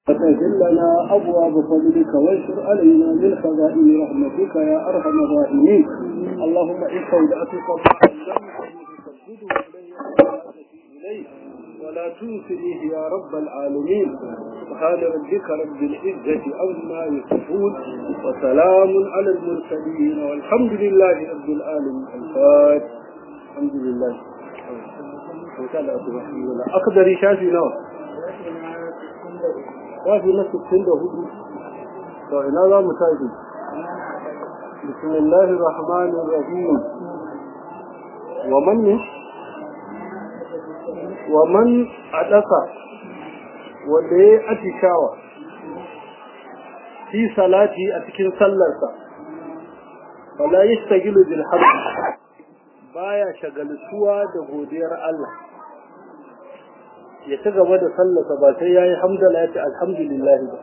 فتجل لنا أبواب فضلك وانشر علينا من خزائن رحمتك يا أرحم الراحمين اللهم إن استودعتك إليه ولا تنسنيه يا رب العالمين سبحان ربك رب العزة عما يصفون وسلام على المرسلين والحمد لله رب العالمين الفاتح الحمد لله أقدر شافي نوع shafi na 64 to ina za mu tafi bismillahir rahmanir rahim wa man wa man adaka wanda ya atishawa fi salati a cikin sallarsa wala yastagilu bil hamd baya shagaltuwa da godiyar Allah ya ci gaba da sallasa ba sai ya yi hamdala ya ce alhamdulillah ba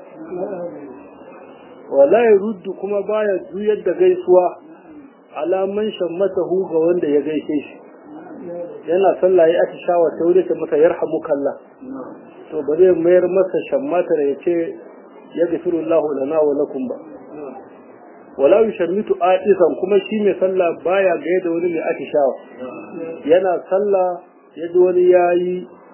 wala ya ruddu kuma baya juyar da gaisuwa alaman shammatahu ga wanda ya gaishe shi yana sallah ya ati shawa ta wuri ta masa yarhamu kalla to ba zai mayar masa shammatar ya ce ya gafiru Allah lana wa lakum ba wala yushammitu aisan kuma shi mai sallah baya ga da wani mai ati shawa yana sallah ya ji wani yayi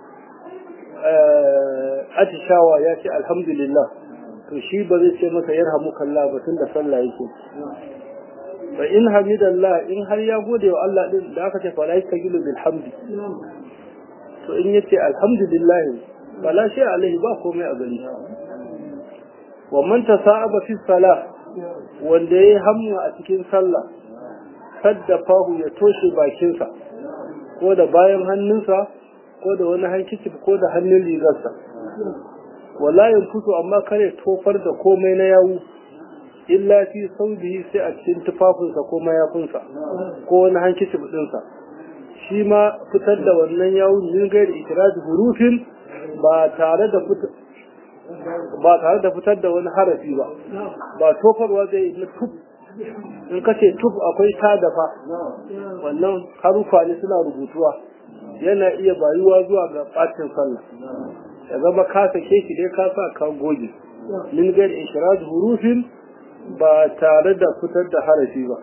atishawa ya ce alhamdulillah to shi ba zai ce masa yarhamu kalla ba tun da sallah yake fa in hamidallah in har ya gode wa Allah din da aka ce fala yastagilu bil hamdi to in yace alhamdulillah fala shi alaihi ba komai a gari wa man tasaba fi salah wanda yayi hamma a cikin sallah saddafahu ya toshe bakinsa ko da bayan hannunsa ko da wani hankici ko da hannun rigarsa wala fito amma kare tofar da komai na yawu illa fi saudihi sai a cikin tufafinsa ko mayafinsa ko wani hankici dinsa shi ma fitar da wannan yawu min gairi ikiraji hurufin ba tare da ba tare da fitar da wani harafi ba ba tofarwa zai na tuf in kace tuf akwai ta dafa wannan harufa ne suna rubutuwa yana iya bayuwa zuwa ga ɓacin sallah ya zama ka sake shi dai ka sa ka goge min gair ishraj hurufin ba tare da fitar da harafi ba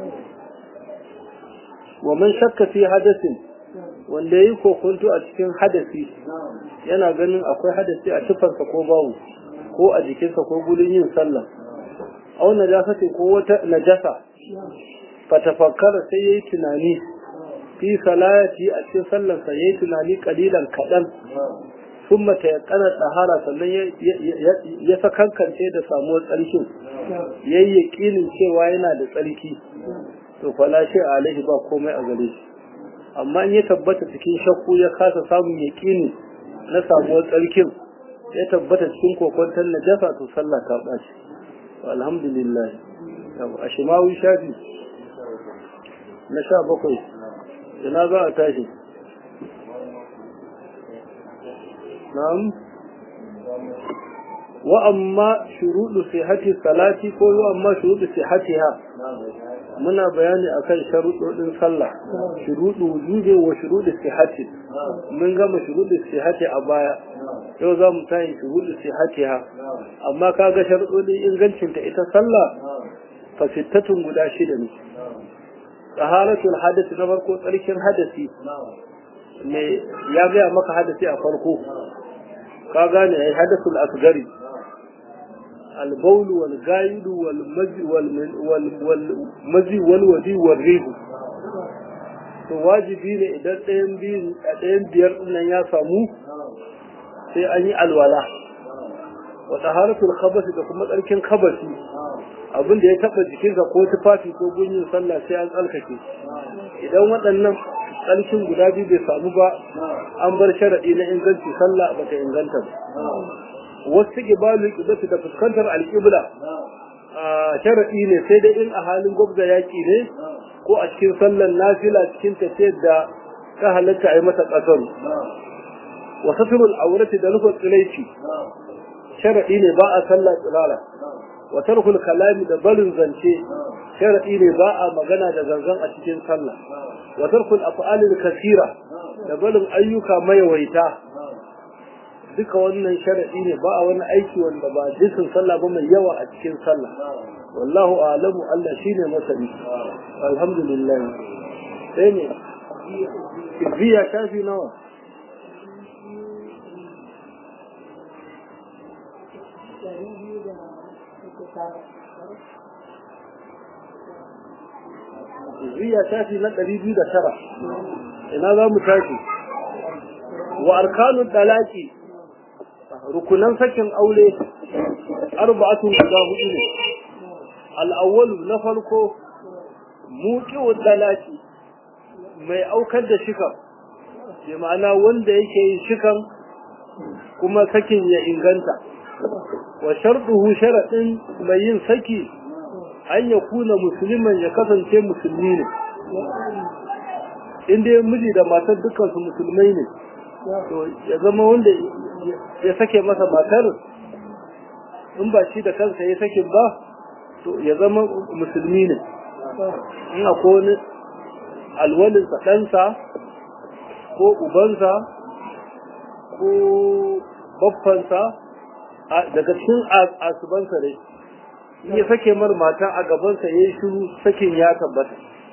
wa man shakka fi hadasin wanda yi kokonto a cikin hadasi yana ganin akwai hadasi a tufarsa ko bawu ko a jikinsa ko gudun yin sallah au najasa ko wata najasa fatafakkara sai yayi tunani fi salati a cikin sallarsa ya yi tunani kalilan kaɗan sun mata ya ƙanar ɗahara sannan ya sakankance da samuwar tsarkin ya yi yaƙinin cewa yana da tsarki to falashe a alaihi ba komai a gare shi amma in ya tabbata cikin shakku ya kasa samun yaƙini na samuwar tsarkin ya tabbata cikin kokwantar najasa to sallah ta ɓaci alhamdulillah a shimawi shafi na sha bakwai ina za a tashi na'am wa amma shuruɗu sihati salati ko wa amma shuruɗu sihatiha muna bayani akan sharuɗoɗin sallah shuruɗu wujube wa shuruɗu sihati mun gama shuruɗu sihati a baya yau za mu tayi shuruɗu sihatiha amma kaga sharuɗoɗin ingancinta ita sallah fasittatun guda shida ne taharatul hadasi na farko tsarkin hadasi me ya gaya maka hadasi a farko ka gane ai hadasul asgari البول والغايد والمزي والمزي والودي والريح to wajibi ne idan ɗayan biyu a ɗayan biyar nan ya samu sai an yi alwala wa taharatul khabasi da kuma tsarkin khabasi abin da ya taba jikinsa ko tufafi ko gunyin sallah sai an tsalkake idan waɗannan tsarkin guda biyu bai samu ba an bar sharaɗi na inganci sallah ba ta inganta ba wasu gibalu ƙibatu da fuskantar alƙibla sharaɗi ne sai dai in a halin gwabza yaƙi ne ko a cikin sallar nafila cikin tafiyar da ta halatta a yi mata ƙasar wa saturul aurati da nufin tsilaici sharaɗi ne ba a sallah tsirara wa tarkul kalami da barin zance sharadi ne ba a magana da zanzan a cikin sallah wa tarkul af'alil kasira da barin ayyuka mayawaita duka wannan sharadi ne ba a wani aiki wanda ba jinsin sallah ba mai yawa a cikin sallah wallahu a'lamu Allah shine masani alhamdulillah sai ne biya shafi nawa Ziya shafi na ɗari biyu da tara, ina za mu tashi, wa arkanun ɗalaki, rukunan sakin aure, arba'atun guda hudu ne, al'awwalu na farko, muƙiwar ɗalaki, mai aukar da shikan, bi ma'ana wanda yake yin shikan kuma sakin ya inganta. Wa sharɗuhu sharaɗin mai yin saki an ya kuna musulman ya kasance musulmi ne inda ya miji da matar dukansu musulmai ne to ya zama wanda ya sake masa matar in ba shi da kansa ya sake ba to ya zama musulmi ne in akwai wani alwalinsa ɗansa ko ubansa ko baffansa daga cikin asubansa dai ya sake mar mata a gabansa ya yi shiru sakin ya tabbata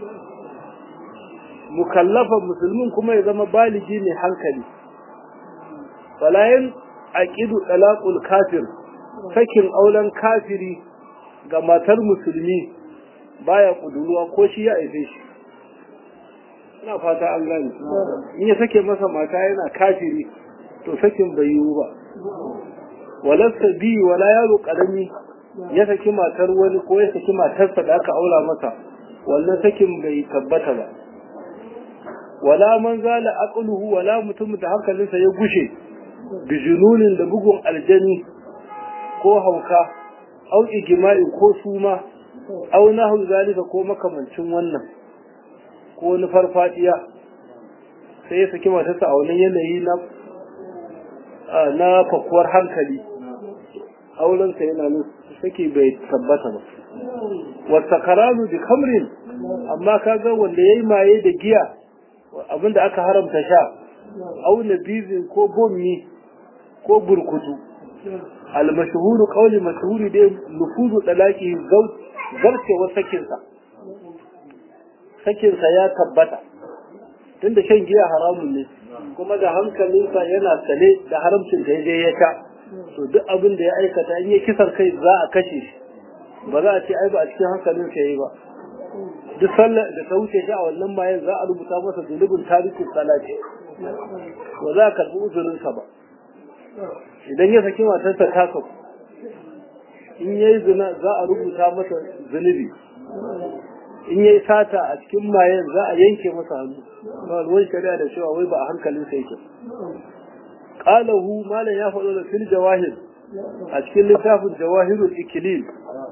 mukallafa musulmin kuma ya zama baligi mai hankali falayin aqidu talaqul kafir sakin auren kafiri ga matar musulmi baya kuduruwa ko shi ya aife shi ina fata an gane in ya sake masa mata yana kafiri to sakin bai yiwu ba walasta bi wala yaro karami ya saki matar wani ko ya saki matarsa da aka aura masa wannan sakin bai tabbata ba wala man zala aqluhu wala mutum da hankalinsa ya gushe bi jununin da bugun aljani ko hauka au ijma'i ko suma au nahu zalika ko makamancin wannan ko wani farfadiya sai ya saki matarsa a wani yanayi na na fakuwar hankali aurensa yana nan sake bai tabbata ba wata karanu da kamrin amma kaga wanda ya yi maye da giya abinda aka haramta sha auna bizin ko bommi ko burkutu almashhuru qawli mashhuri dai nufuzu talaqi zarcewar sakinsa sakinsa ya tabbata tunda shan giya haramun ne kuma da hankalinsa yana sane da haramcin da ya sha to duk abin da ya aikata in ya kisar kai za a kashe shi ba za a ce ai ba a cikin hankalin sa yayi ba duk sallar da ta wuce shi a wannan bayan za a rubuta masa zunubin tarihin salati ba za a karɓi uzurin sa ba idan ya saki matarsa ta kafu in yayi zina za a rubuta masa zunubi in yayi sata a cikin mayen za a yanke masa hannu ba ruwan shari'a da cewa wai ba a hankalin sa yake qalahu malan ya faɗo da fil jawahir a cikin littafin jawahirul ikilil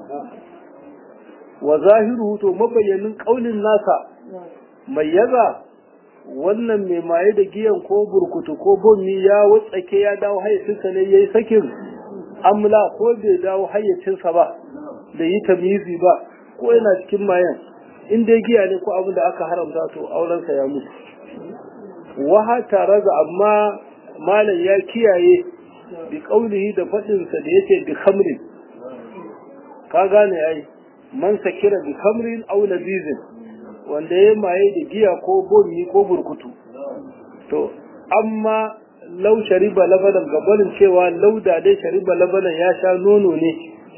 wa zahiruhu to mabayyanin kaulin nasa mai yaza wannan mai maye da giyan ko burkutu ko bommi ya watsake ya dawo hayyacinsa ne yayi sakin amla ko bai dawo hayyacinsa ba da yi tamyizi ba ko yana cikin mayan in dai giya ne ko abin da aka haramta to aurensa ya mutu wa tare da amma malam ya kiyaye bi kaulihi da faɗinsa da yake bi khamrin ka gane ai man sakira bi khamrin aw labizin wanda ya maye da giya ko bomi ko burkutu to amma lau shariba labanan gabanin cewa lauda dai shariba labanan ya sha nono ne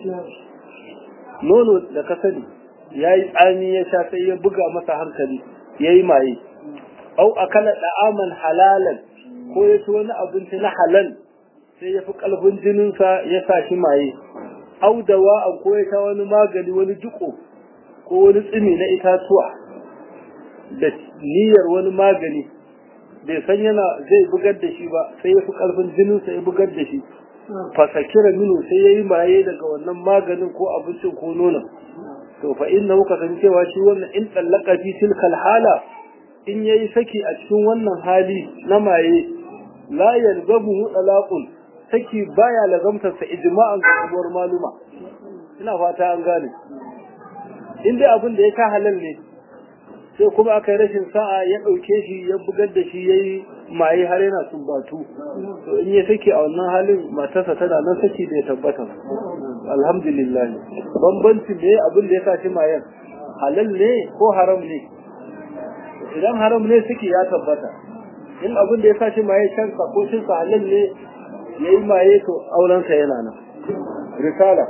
nono da ka sani ya yi tsami ya sha sai ya buga masa hankali ya yi maye au akala da'aman halalan ko ya ci wani abinci na halal sai ya fi ƙarfin jininsa ya sa shi maye au dawa an ko ya sha wani magani wani jiko ko wani tsimi na itatuwa da niyyar wani magani bai san yana zai bugar da shi ba sai ya fi ƙarfin jininsa ya bugar da shi fasakira minu sai ya yi maye daga wannan maganin ko abincin ko nonon to fa inna muka san cewa shi wannan in tsallaka fi tilkal hala in yayi saki a cikin wannan hali na maye la yalzamu talaqun saki baya lazamtar sa ijma'an kabuwar maluma ina fata an gane in dai abin da ya ka halal ne sai kuma aka yi rashin sa'a ya ɗauke shi ya bugar da shi ya yi maye har yana sumbatu to in ya sake a wannan halin matarsa tana nan saki da ya tabbata alhamdulillah bambanci ne abin da ya sa shi mayen halal ne ko haram ne idan haram ne saki ya tabbata in abin da ya sa shi maye shansa ko shinsa halal ne ya yi maye to aurensa yana nan risala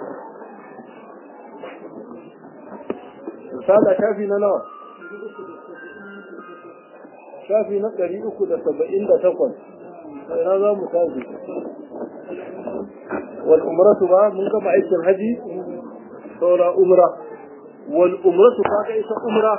risala shafi na nawa shafi na ɗari uku da saba'in da takwas ina za mu tafi wal umratu ba mun gama aikin haji saura umra wal umratu kaga ita umra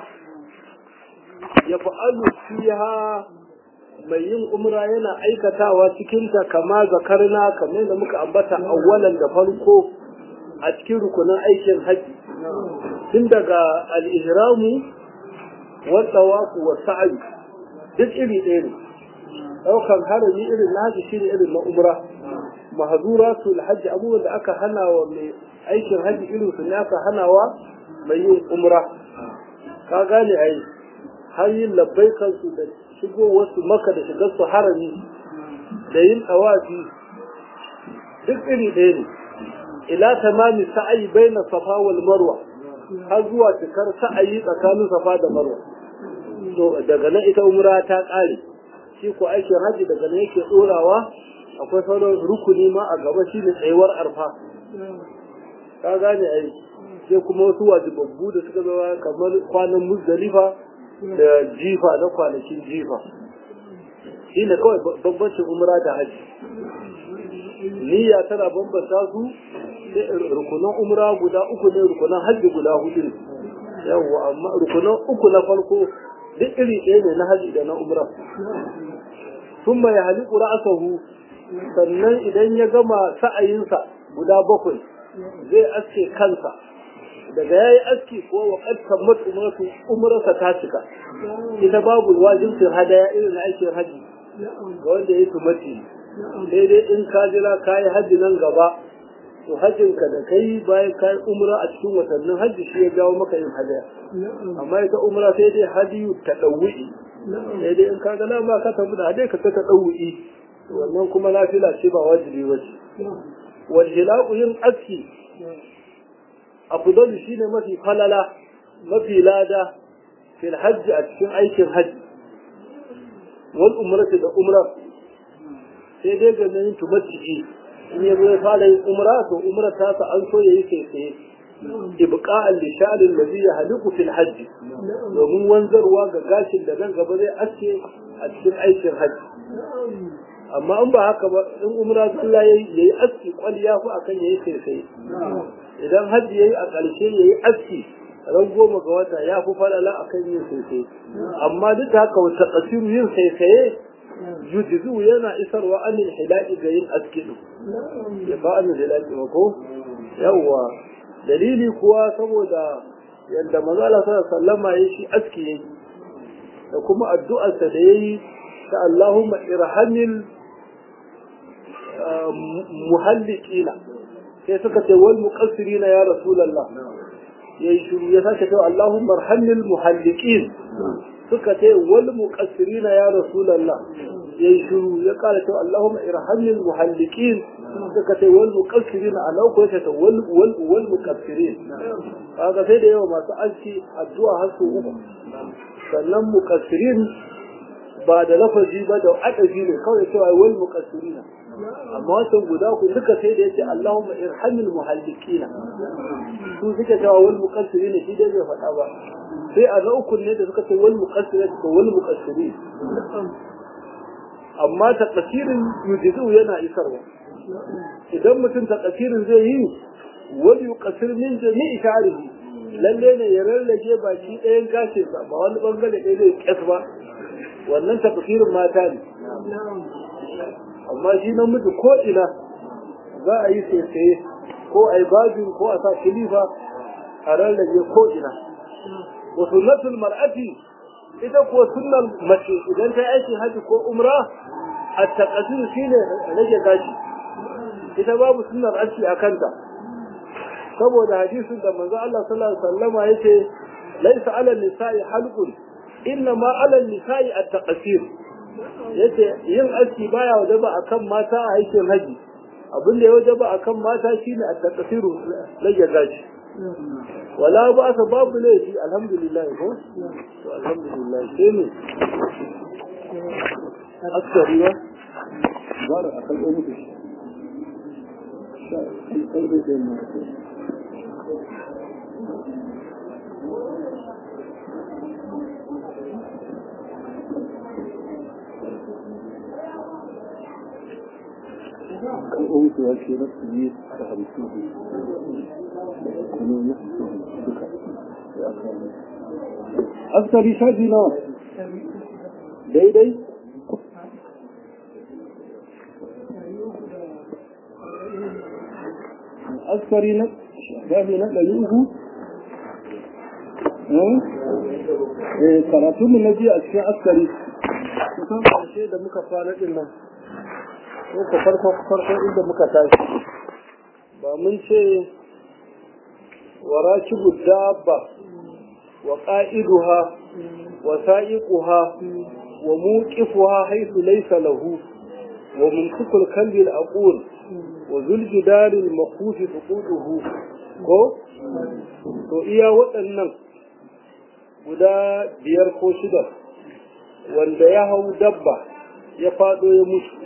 ya fa'alu fiha mai yin umra yana aikatawa cikinta kama zakarna kamar da muka ambata awwalan da farko a cikin rukunin aikin haji tun daga al-ihramu wa tawafu wa sa'i duk iri ɗaya ne ɗaukan harami irin na haji shi ne irin na umra mahzuratul hajji abubuwan da aka hana wa mai aikin haji irin su ne aka hana wa mai yin umra ka gane ai har yin labbaikansu da shigo wasu maka da shigar su harami da yin tawafi duk iri ɗaya ne ila tamami sa'ayi baina safa wal marwa har zuwa cikar sa'ayi tsakanin safa da marwa to daga nan ita umra ta ƙare shi ko aikin haji daga nan yake ɗorawa akwai sauran rukuni ma a gaba shine tsayuwar arfa ka gane ai sai kuma wasu wajibabbu da suka zama kamar kwanan muzdalifa da jifa na kwanakin jifa shi ne kawai bambancin umra da haji niyya tana bambanta su rukunan umra guda uku ne rukunan haji guda hudu ne yawwa amma rukunan uku na farko duk iri ɗaya ne na haji da na umra sun mai haliku ra'asahu sannan idan ya gama sa'ayinsa guda bakwai zai aske kansa daga yayi aski ko wa qad tammat umratu umrarsa ta cika ita babu wajibin hadaya irin na aikin haji ga wanda ya tumati sai dai in ka jira ka yi haji nan gaba to hajjin ka da kai bayan ka yi umra a cikin watannin haji shi ya jawo maka yin hadaya amma ita umra sai dai hadiyu ta ɗauwi sai dai in ka ga nan ba ka tafi da hadaya ka ta ɗauwi wannan kuma nafila ce ba wajibi ba ce wal hilaqu yin aski afdalu shine mafi falala mafi lada fil hajji a cikin aikin hajji wal umrati da umra sai dai ga nan tumatti'i in ya zo ya fara yin umra to umra ta sa an so yayi sai sai ibqa'an li sha'rin ladhi yahliqu fil hajji domin wanzarwa ga gashin da nan gaba zai aske a cikin aikin hajji amma in ba haka ba in umra zalla yayi yayi aski kwaliya ko akan yayi sai sai idan hajji yayi a ƙarshe yayi aski ran goma ga wata ya fi falala akan yin sai amma duk da haka wata kasiru yin sai yujizu yana isarwa anil hilaki ga yin aski din ya ba anil hilaki ba ko yawwa dalili kuwa saboda yadda manzala sallama ya shi aski yayi da kuma addu'arsa da yayi ta Allahumma irhamil muhalliqina sai suka ce wal muqassirina ya rasulullah yayi shiru ya sake cewa Allahumma arhamil muhalliqin suka ce wal muqassirina ya rasulullah yayi shiru ya kara cewa Allahumma irhamil muhalliqin suka ce wal muqassirina ana ko ta wal wal wal muqassirin kaga sai da yawa masu aski addu'a har su uku sannan muqassirin ba da lafazi ba da adabi ne kawai cewa wal muqassirina amma wancan guda ku duka sai da yace Allahumma irhamil muhallikina su suke cewa wal muqassirina shi dai bai faɗa ba sai a na uku ne da suka ce wal muqassirina da wal muqassirin amma taqsirin yujizu yana isarwa idan mutum taqsirin zai yi wal yuqassir min jami'i sha'rihi lalle ne ya rarrage baki ɗayan gashinsa ba wani bangare ɗaya zai kyas ba wannan tafsirin mata ne amma shi namiji ko ina za a yi saisaye ko a yi bajin ko a sa kilifa a rarrage ko ina wa sunnatul mar'ati ita ko sunnar mace idan ta aiki haji ko umra a taqadir shine rage gashi ita babu sunnar aski a kanta saboda hadisin da manzo Allah sallallahu alaihi wasallama yace laisa ala nisa'i halqun inna ma alal nisa'i at-taqsir yace yin aski baya wajaba akan mata a aikin haji abin da ya wajaba akan mata shine at-taqsiru rage gashi wala ba sa babu laifi alhamdulillah ko to alhamdulillah sai ne askari ba bara akan ɗan mutu kai da sai mu kan ɗauki wa ke na su yi da hamsin kuma ya duka ya kama askari shafi nawa daidai askari na shafi na ɗari uku karatunmu na jiya a cikin askari kusan ƙarshe da muka fara ɗin nan ko farko farko inda muka tashi ba mun ce wa rakibu dabba wa qa'iduha wa sa'iquha wa muqifuha haythu laysa lahu wa mumsikul kalbi al-aqul wa zul jidari al-makhuf suqutuhu ko to iya waɗannan guda biyar ko shida wanda ya hau dabba ya faɗo ya mutu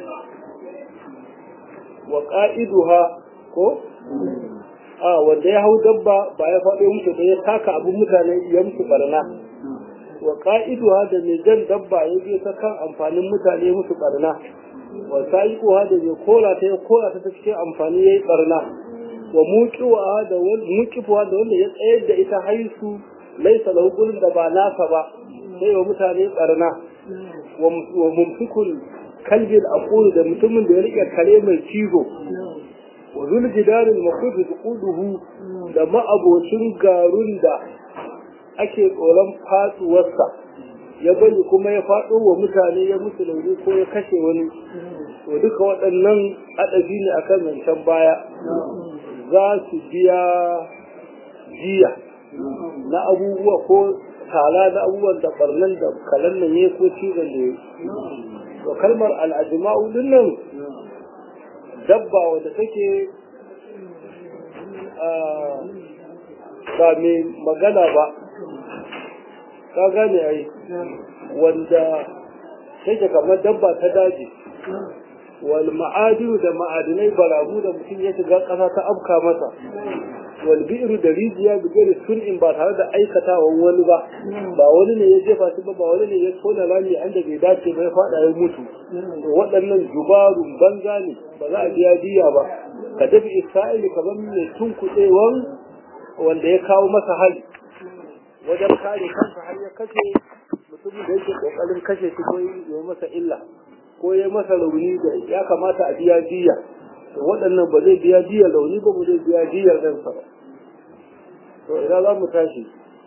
wa ƙa'iduha ko? a wanda ya hau dabba ba ya faɗo mutu da ya taka abin mutane ya mutu barna wa ƙa'iduha da mai jan dabba ya je ta kan amfanin mutane musu barna wa sa'iquha da mai kola ta ya kola ta ta cikin amfani ya yi barna wa muqiwa da muqifuha da wanda ya tsayar da ita haisu laisa lahu gurin da ba nasa ba sai wa mutane barna wa mumsikul kalbin aqulu da mutumin da ya rike kare mai cizo wa zul jidarin maqud tuquduhu da ma'abocin garun da ake tsoron fatsuwarsa ya bari kuma ya faɗo wa mutane ya musu lauri ko ya kashe wani to duka waɗannan adabi ne akan zancen baya za su biya jiya na abubuwa ko tala na abubuwan da barnan da kalan nan ya ko cizon da ya to kalmar al'ajma'u din nan dabba wadda take ba mai magana ba ka gane ai wanda take kamar dabba ta daji wal ma'adiru da ma'adinai baramu da mutum ya shiga ƙasa ta afka masa wal bi'ru da rijiya bi gari sun'in ba tare da aikatawan wani ba ba wani ne ya jefa shi ba ba wani ne ya tona rami an da bai dace ba ya fada ya mutu to waɗannan jubarun banza ne ba za a biya diya ba ka dafi isra'ili kamar mai tunkuɗewan wanda ya kawo masa hali wajen kare kansa har ya kashe mutumin da yake kokarin kashe shi ko ya masa illa ko ya masa rauni da ya kamata a biya diya to waɗannan ba zai biya diyar rauni ba ba zai biya diyar ɗansa ba to ina za mu tashi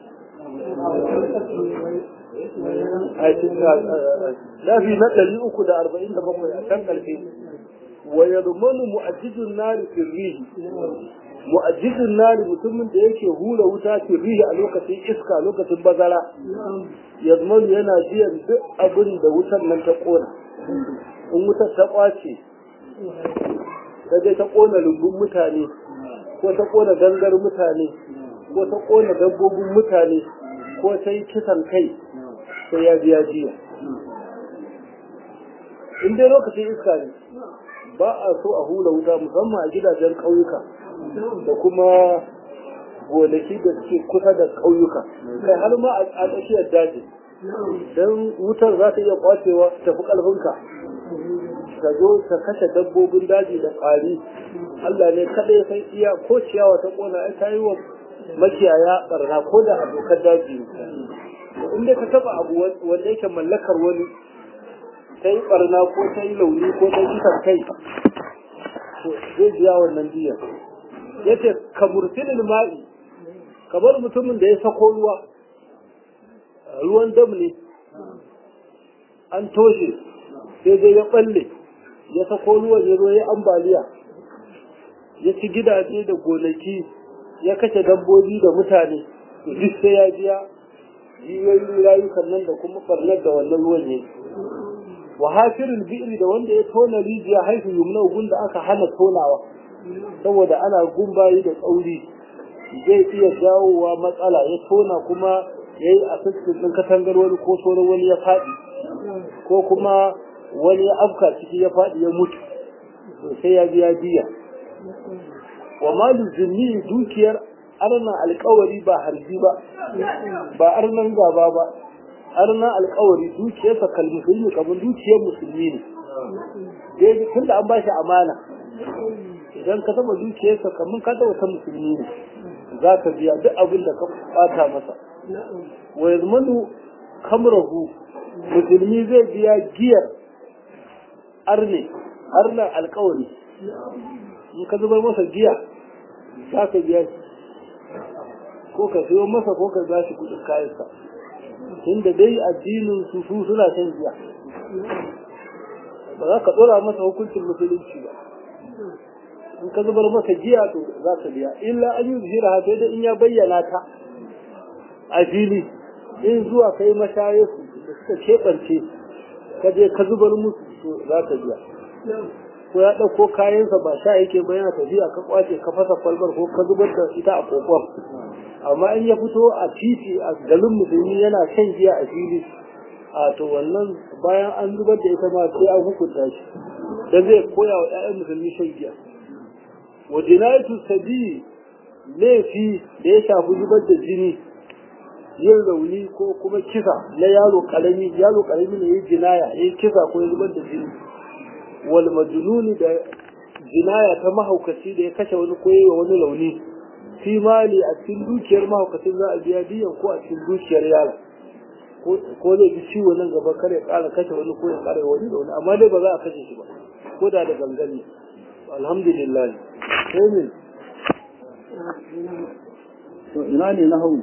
lafi na ɗari uku da arba'in da bakwai a can ƙarfe wa yadmanu mu'ajjijun nari firrihi mu'ajjijun nari mutumin da yake hura wuta firrihi a lokacin iska lokacin bazara yadmanu yana biyan duk abin da wutar nan ta ƙona in wutar ta ƙwace ta je ta ƙona lumbun mutane ko ta ƙona gangar mutane ko ta ƙona dabbobin mutane ko ta yi kisan kai sai ya biya jiya in dai lokacin iska ne ba a so a hula wuta musamman a gidajen ƙauyuka da kuma gonaki da suke kusa da ƙauyuka kai har ma a tsakiyar daji don wutar za ta iya kwacewa tafi ƙarfinka ka zo ka kashe dabbobin daji da ƙwari Allah ne kaɗai sai iya ko ciyawa ta ƙona ai ta yi wa makiyaya ɓarna ko da abokan daji in dai ka taɓa abu wanda yake mallakar wani ta yi ɓarna ko ta yi launi ko ta yi kai to zai biya wannan biyan ya ce ka murtilin ma'i kamar mutumin da ya sako ruwa ruwan dam ne an toshe sai dai ya ɓalle ya sako ruwan ya zo ya ambaliya ya ci gidaje da gonaki ya kashe dabbobi da mutane duk sai ya biya jiyoyin rayukan nan da kuma farnar da wannan ruwan ne wa hafirul bi'ri da wanda ya tona rijiya haifu yumna gun da aka hana tonawa saboda ana gumbayi da tsauri zai iya jawowa matsala ya tona kuma ya yi a ɗin katangar wani ko sauran wani ya faɗi ko kuma wani ya afka ciki ya faɗi ya mutu sai ya biya biya wa malu zimmi dukiyar arna alkawari ba harbi ba ba arnan gaba ba arna alkawari dukiyarsa kalmusulmi kamar dukiyar musulmi ne dai tun da an ba shi amana idan ka taba dukiyarsa kamar ka taba ta musulmi ne za ka biya duk abin da ka bata masa wa yazmanu kamrahu musulmi zai biya giyar arne arnan alkawari in ka zubar masa giya za ka biya shi ko ka siyo masa ko ka ba shi kudin kayansa tunda dai addinin su su suna shan giya ba za ka dora masa hukuncin musulunci ba in ka zubar masa giya to za ka biya illa an yi zira sai da in ya bayyana ta a fili in zuwa kai mashaye su da suka keɓance ka je ka zubar musu to za ka biya ko ya ɗauko kayansa ba sha yake ba yana tafiya ka kwace ka fasa kwalbar ko ka zubar da ita a kokon amma in ya fito a titi a garin musulmi yana shan giya a fili a to wannan bayan an zubar da ita ma sai an hukunta shi da zai koya wa 'ya'yan musulmi shan giya wa jinayatu sabi laifi da ya shafi zubar da jini yin rauni ko kuma kisa na yaro karami yaro karami ne ya jinaya ya kisa ko ya zubar da jini wal majnuni da jinaya ta mahaukaci da ya kashe wani ko wa wani launi fi mali a cikin dukiyar mahaukacin za a biya biyan ko a cikin dukiyar yara ko zai ji ciwo nan gaba kare kara kashe wani ko ya kara wani launi amma dai ba za a kashe shi ba ko da da gangan ne alhamdulillah sai ne to ina ne na hau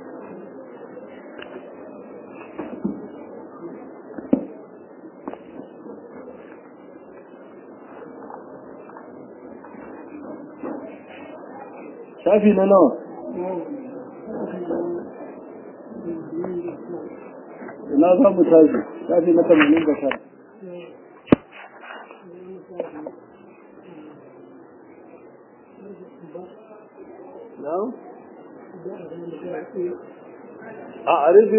shafi na nawa ina za mu tashi shafi na tamanin da tara نعم أعرف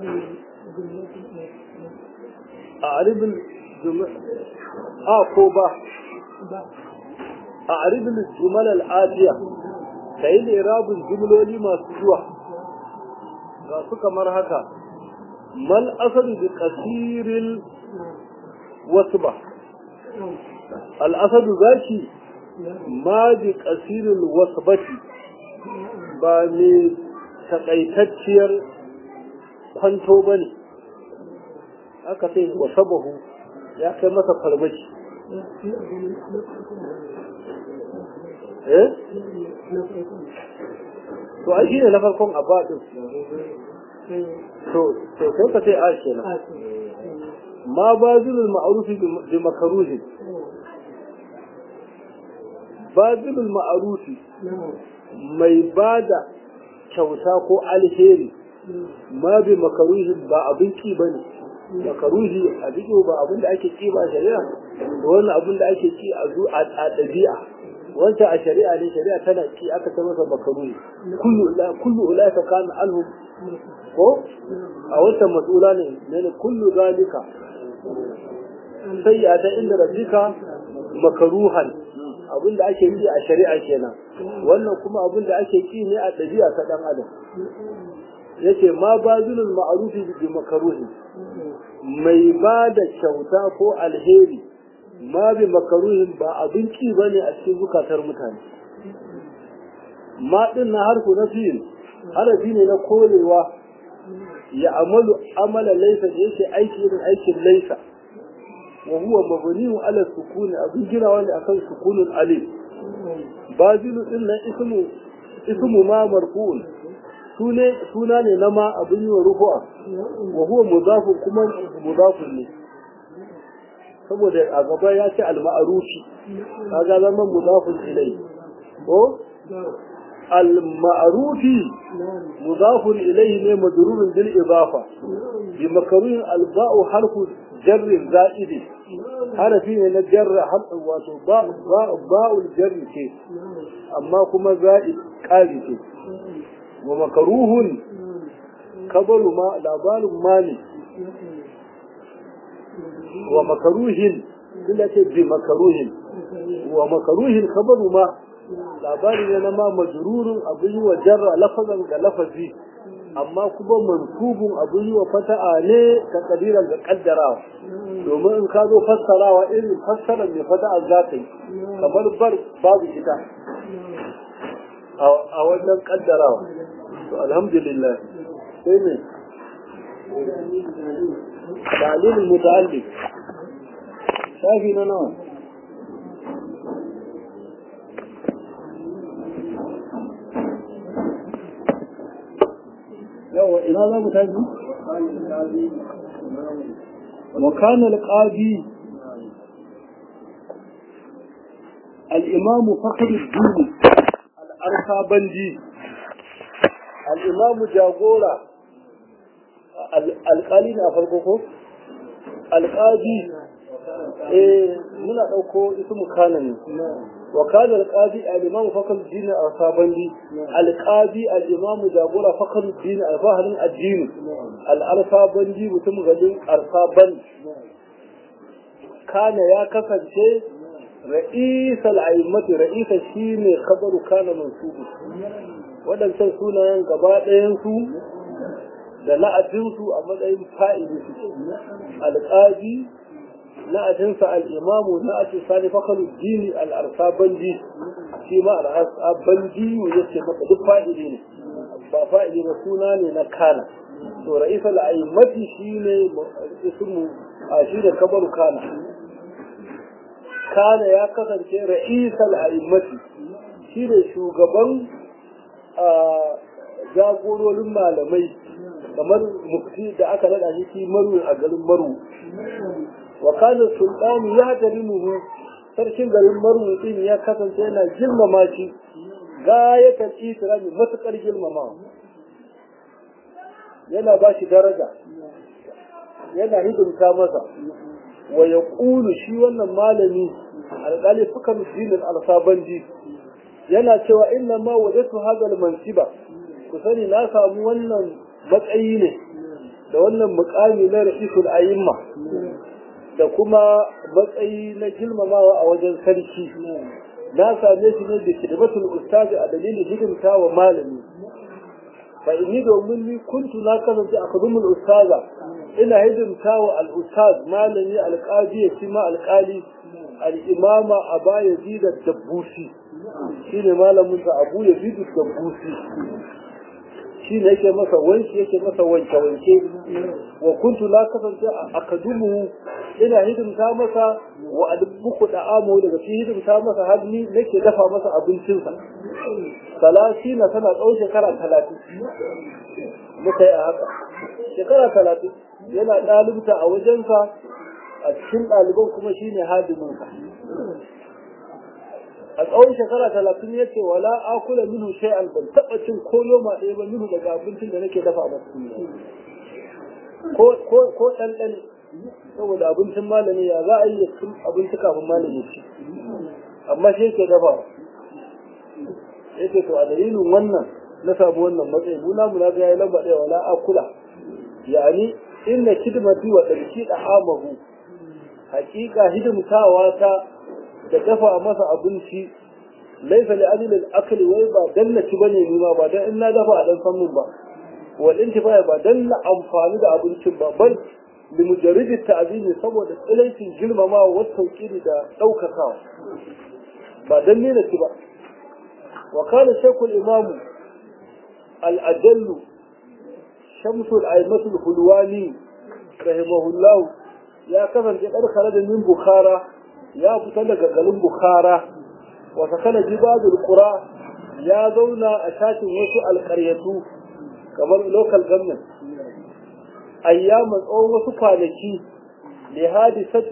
أعرف الجمل آه كوبا أعرف الجمل الآتية كأي إعراب الجمل ما سجوا su kamar haka mal asadu bi kasirin wasu ba al'asadu zaki ma bi kasirin wasu bati ba mai takaitacciyar kwanto ba ne aka sai wasabahu ya kai masa farmaki eh to ai shine na farkon abadin to to sai ka sai a kenan ma bazilul ma'ruf bi makruhi bazilul ma'ruf mai bada kyauta ko alheri ma bi makaruhi ba abin ki bane makaruhi a duk ba abin da ake ki ba shari'a wannan abin da ake ki a zu a dabi'a wancan a shari'a ne shari'a tana ki aka ta masa makaruhi kullu kullu ulaika kana anhu ko a wancan mas'ula ne ne kullu zalika sayyata inda rabbika makaruhan abin da ake yi a shari'a kenan wannan kuma abin da ake ki ne a ɗabi'a ta ɗan adam yace ma bazilul ma'rufi bi makaruhi mai ba da kyauta ko alheri ma bi makaruhin ba abin ki bane a cikin zukatar mutane ma din na harfu na fi'il harafi ne na korewa ya amalu amala laysa da yake aiki irin aikin laysa wa huwa mabniun ala sukun abin ginawa ne akan sukunul alif bazilu din nan ismu ismu ma marfu'un sune suna ne na ma abin yi wa rufu'a wa huwa mudafu kuma mudafun ne saboda a gaba ya ce al-ma'rufi kaga zama mudafun ilai ko al-ma'rufi mudafun ilayhi ne madrurun bil idafa bi makruhin al-ba'u harfu jarrin za'idi harafi ne na jarra wato ba'ul jarri ce amma kuma za'id ƙari ce wa makaruhun kabaru ma labarin ma ne wa makaruhin ina ce bi makaruhin wa makaruhin kabaru ma labari ne na ma majrurun abin yi wa jarra lafazan ga lafazi amma kuma mansubun abin yi wa fata'a ne ta kadiran ga kaddarawa domin in ka zo fassarawa irin fassarar mai fata'a za ta yi kamar bar babu ita a wannan kaddarawa to alhamdulillah sai ne dalilin muta'alliq shafi na nawa yawa ina za mu tafi وكان القاضي الإمام فخر الدين الأرخابنجي الإمام جاغورا القالين أفرقكم القاضي eh muna ɗauko ismu kana ne wa kana alqadi al-imam fakal din al-sabandi alqadi al-imam jagora fakal din al-fahlin ad-din al-sabandi mutum gadin al-saban kana ya kasance ra'is al-a'immati ra'is shine khabaru kana mansubu wadancan sunayen gaba ɗayan su da la'adinsu a matsayin fa'ili su alƙadi na'atinsa al'imamu na'atin sani fakalu dini al'arsabandi shi ma al'arsabandi ya ce maka duk fa'ili ne ba fa'ili ba suna ne na kana to ra'isa al'aimati shi ne ismu a shi da kabaru kana kana ya kasance ra'isa al'aimati shi ne shugaban jagororin malamai kamar mufti da aka nada shi shi maru a garin maru wa kana sultanu ya tarimuhu sarkin garin maru din ya kasance yana girmama shi gayatar itirami matukar girmama yana ba shi daraja yana hidimta masa wa ya shi wannan malami alƙali fukan dinin alsabanji yana cewa inna ma wajatu hadal mansiba ku sani na samu wannan matsayi ne da wannan mukami na ra'isul ayimma da kuma matsayi na girmamawa a wajen sarki na same shi ne da kidmatul ustazi a dalilin hidimta wa malami fa inni domin ni kuntu na kasance a kadumul ustaza ina hidimta wa al-ustaz malami alqadi ya ma alqali al-imama aba yazid ad-dabbusi shine malamin sa abu yazid ad-dabbusi shi ne yake masa wanki yake masa wanke wanke wa kuntu la kasance a kadumu ina hidimta masa wa adbuku da amo daga fi hidimta masa har ni nake dafa masa abincinsa salasi na tana tsawon shekara talatin muka yi a haka shekara talatin yana ɗalibta a wajensa a cikin ɗaliban kuma shine hadiminsa a tsawon shekara talatin ya ce wala akula minhu shay'an ban taɓa cin ko yoma ɗaya ba minhu daga abincin da nake dafa ba ko ko ko ɗanɗan saboda abincin malami ya za a yi cin abinci kafin malami ci amma shi yake dafa yake to a dalilin wannan na samu wannan matsayi mu namu na ga yayi lamba ɗaya wala akula yani inna kidmati wa ɗarki da amahu hakika hidimtawa ta da dafa masa abinci laisa li ajli al-akli wai ba dan na ci bane ni ma ba dan in na dafa a dan san mun ba wal intifa ba dan na amfani da abincin ba bal li mujarrid at-ta'zimi saboda tsilaicin girmamawa wa tauqiri da daukakawa ba dan ne na ci ba wa kana shaykh al-imam al-ajallu شمس الأئمة الحلواني رحمه الله يا كفر جدار خرج من بخارى يا فتلك قلم بخارى وسكن جباد القرى يا زونا أشاك وسو القرية كما لوكال government أيام أو وسو فانكي لحادثة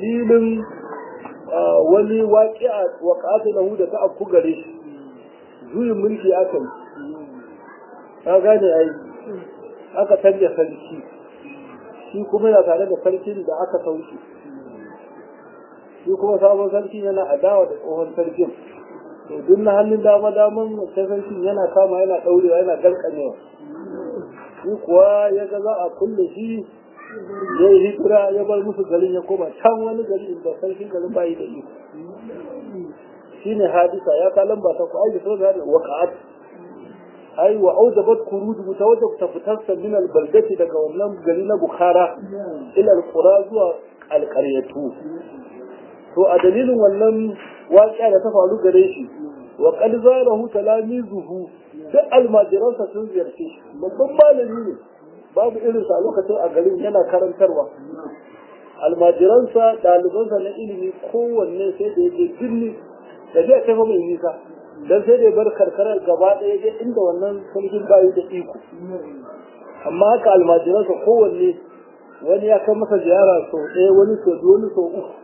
أدليل wani waƙi'a waƙata lahu da ta afku gare shi juyin mulki aka yi ka gane ai aka canja sarki shi kuma yana tare da sarkin da aka sauke shi kuma sabon sarki yana adawa da tsohon sarkin to duk na hannun dama daman sai sarkin yana kama yana daurewa yana garkanewa shi kuwa ya ga za a kulle shi ya yi hijira ya bar musu garin ya koma can wani gari inda sarkin garin bayi da iko shine hadisa ya kalan ba ta ku aiki sau da waka'at ai wa aujabat kuruj mutawajjab ta fitarsa min albaldati daga wannan gari na bukhara ila alqura zuwa alqaryatu to a dalilin wannan waƙiya da ta faru gare shi wa qad zarahu talamizuhu duk almajiransa sun ziyarce shi babban malami ne babu irinsa a lokacin a garin yana karantarwa almajiransa ɗalibansa na ilimi kowanne sai da yake birni da zai kai mai nisa dan sai da bar karkarar gaba ɗaya je inda wannan sarkin bayi da iko amma haka almajiransa kowanne wani ya kai masa ziyara sau ɗaya wani sau biyu wani sau uku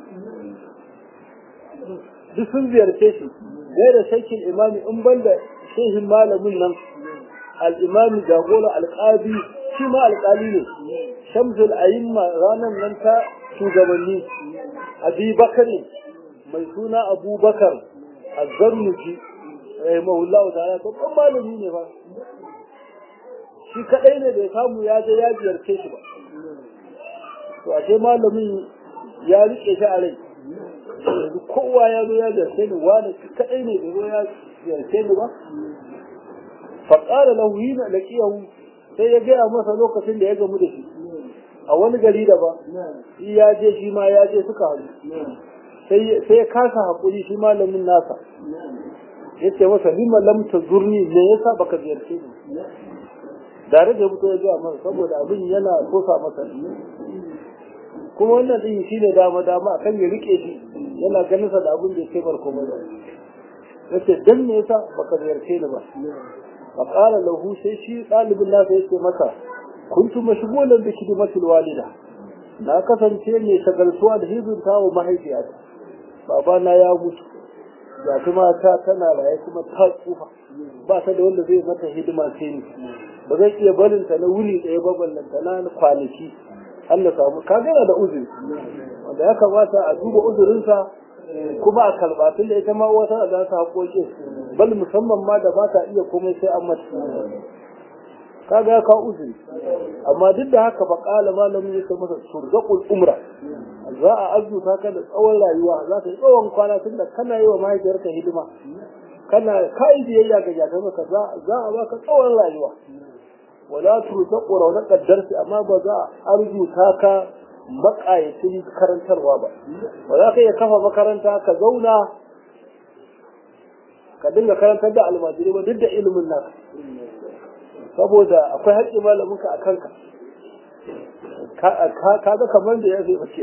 duk sun ziyarce shi gai da shakin imami in ban da shehin malamin nan al'imami jagora alƙabi shi ma alƙali ne shamsul ayimma ranar nan ta shugabanni abi bakari mai suna abubakar azzarnuji rahimahullah ta'ala babban malami ne ba shi kadai ne da ya samu ya je ya ziyarce shi ba to ashe malamin ya rike shi a rai yanzu kowa ya zo ya ziyarce ni wani shi kadai ne da zo ya ziyarce ni ba faƙara lahu yi na laƙiyahu sai ya gaya masa lokacin da ya gamu da shi a wani gari da ba shi ya je shi ma ya je suka haɗu sai ya kasa haƙuri shi malamin nasa ya ce masa lima lam ta zurni me yasa baka ziyarce ni dare da mutu ya gaya masa saboda abin yana kosa masa kuma wannan din shi ne dama dama akan ya rike shi yana ganin sa da abin da yake barko mai ya ce dan me yasa baka ziyarce ni ba fa qala lahu sai shi dalibin nasa yake masa kuntu mashghulan bi khidmatil walida na kasance mai shagaltuwa da hidimta wa mahaifiyata babana ya mutu ga kuma ta tana raye kuma ta tsufa ba ta da wanda zai mata hidima sai ni ba zai iya barin ta na wuni ɗaya ba ballanta na kwanaki Allah samu ka gana da uzuri wanda ya kamata a duba uzurinsa kuma a kalbatun da ita ma wata da ta haƙoƙi bal musamman ma da ba ta iya komai sai an mata kaga ya kawo uzuri amma duk da haka faƙala malamin ya masa surzaqul umra za a azuta ka da tsawon rayuwa za ka yi tsawon kwana tun da kana yi wa mahaifiyarka hidima kana kai biyayya ga jakar maka za a baka tsawon rayuwa wala turzaqu rawna qaddarsi amma ba za a arzuta ka makayacin karantarwa ba ba za ka iya kafa makaranta ka zauna ka dinga karantar da almajiri ba duk da ilimin naka saboda akwai haƙƙi malaminka a kanka ka ga kamar da ya zai bace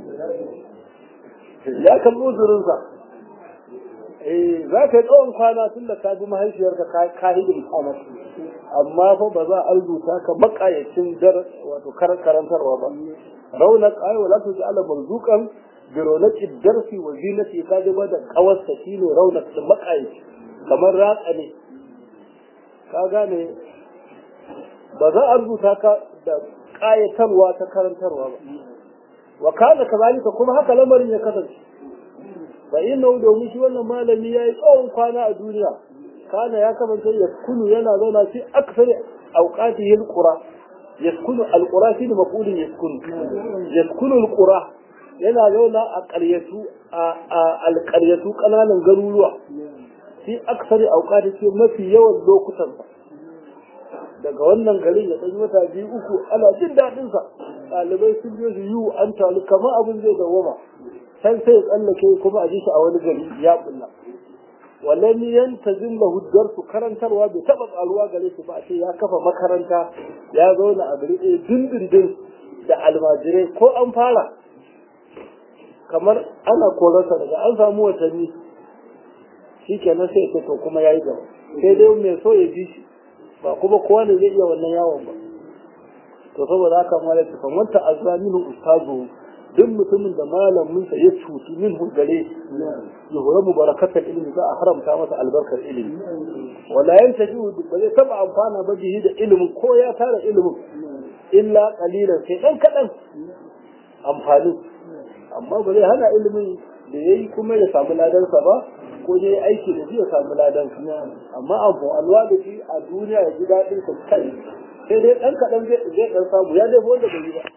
ya kan uzurinsa eh za ka yi tsawon kwana tun da ka bi mahaifiyarka ka hidin kwana amma fa ba za a rubuta ka makayacin dar wato karantarwa ba raunak ay wala tu ja'ala marzuqan bi raunaki darsi wa zinati ka ji ba da kawarsa shine raunak da makayaci kamar ratsa ne ka gane ba za a rubuta ka da ƙayatarwa ta karantarwa ba wa kana kazalika kuma haka lamarin ya kasance fa inna domin shi wannan malami yayi tsawon kwana a duniya kana ya kasance ya kunu yana zauna fi aksari auqatihi alqura yaskunu alqura shi ne maqulun yaskunu yaskunu alqura yana zauna a ƙaryatu a alƙaryatu ƙananan garuruwa fi aksari auqatihi mafi yawan lokutan daga wannan garin ya ɗan wata biyu uku ana jin daɗinsa ɗalibai sun je su yiwu an talu kamar abin zai dawwama can sai ya tsallake kuma a ji shi a wani gari ya bulla wallan yanta zilla hujjar su karantarwa bai taɓa ƙaruwa gare su ba a ce ya kafa makaranta ya zauna a gari ɗaya dindindin da almajirai ko an fara kamar ana korarsa daga an samu watanni shi kenan sai ya to kuma ya yi gaba sai dai mai so ya ji shi ba kuma kowa ne zai iya wannan yawon ba to saboda haka mala ta kan wanta azaminu ustazu duk mutumin da malamin sa ya cuci min gare yuhura mubarakatar ilimi za a haramta masa albarkar ilimi wala yantaji ba zai taba amfana ba bihi da ilimin ko ya tara ilimin illa qalilan sai dan kadan amfani amma ba zai hana ilimin da yayi kuma ya samu ladansa ba ko ya yi aiki da shi ya samu ladan amma abu alwa da shi a duniya ya ji daɗin sa kai sai dai ɗan kaɗan zai ɗan samu ya dai wanda bai yi ba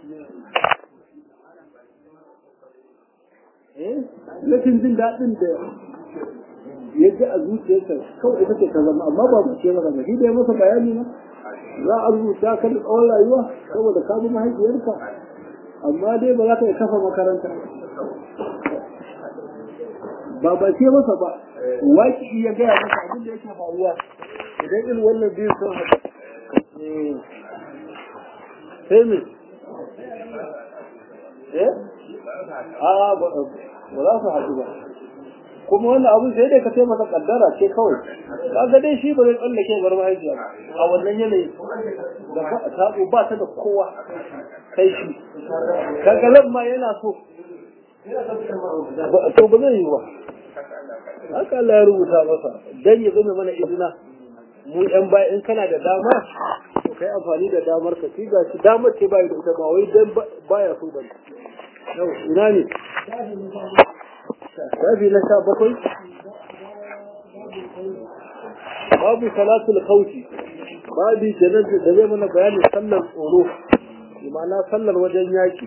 Lakin jin daɗin da ya ji a zuciyarsa kawai ita ce ta zama amma ba mu ce maka ba shi da ya masa bayani na za a rubuta ka da tsawon rayuwa saboda ka bi mahaifiyarka amma dai ba za ka yi kafa makaranta ba ba ce masa ba waki ya gaya masa abin da yake faruwa idan irin wannan biyu sun haɗu sai me eh a ba za su haɗu ba kuma wannan abin sai dai ka sai masa kaddara ce kawai kaga dai shi ba zai tsallake bar mahaifiya a wannan yanayi da ba sabo ba ta da kowa kai shi kaga lamma yana so to ba zai yi ba haka Allah ya rubuta masa dan ya zama mana izina mu yan baya in kana da dama to kai amfani da damar ka shi gashi damar ce bai da ita ba wai dan baya so bane yau ina ne shafi na sha bakwai babu salatul khawfi babu janar da zai mana bayanin sallar tsoro ma'ana sallar wajen yaki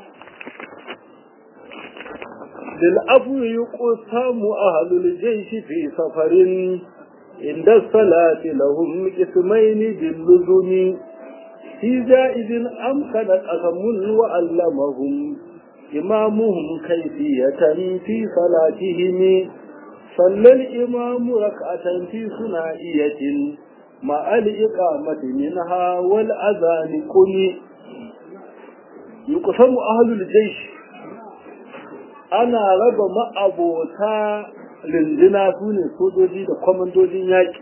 للعفو يقسم أهل الجيش في سفر عند الصلاة لهم قسمين باللزم في جائز أمكن قسم وعلمهم إمامهم كيفية في صلاتهم صلى الإمام ركعة في ثنائية مع الإقامة منها والأذان قل يقسم أهل الجيش ana raba ma'abota rindina su ne sojoji da kwamandojin yaƙi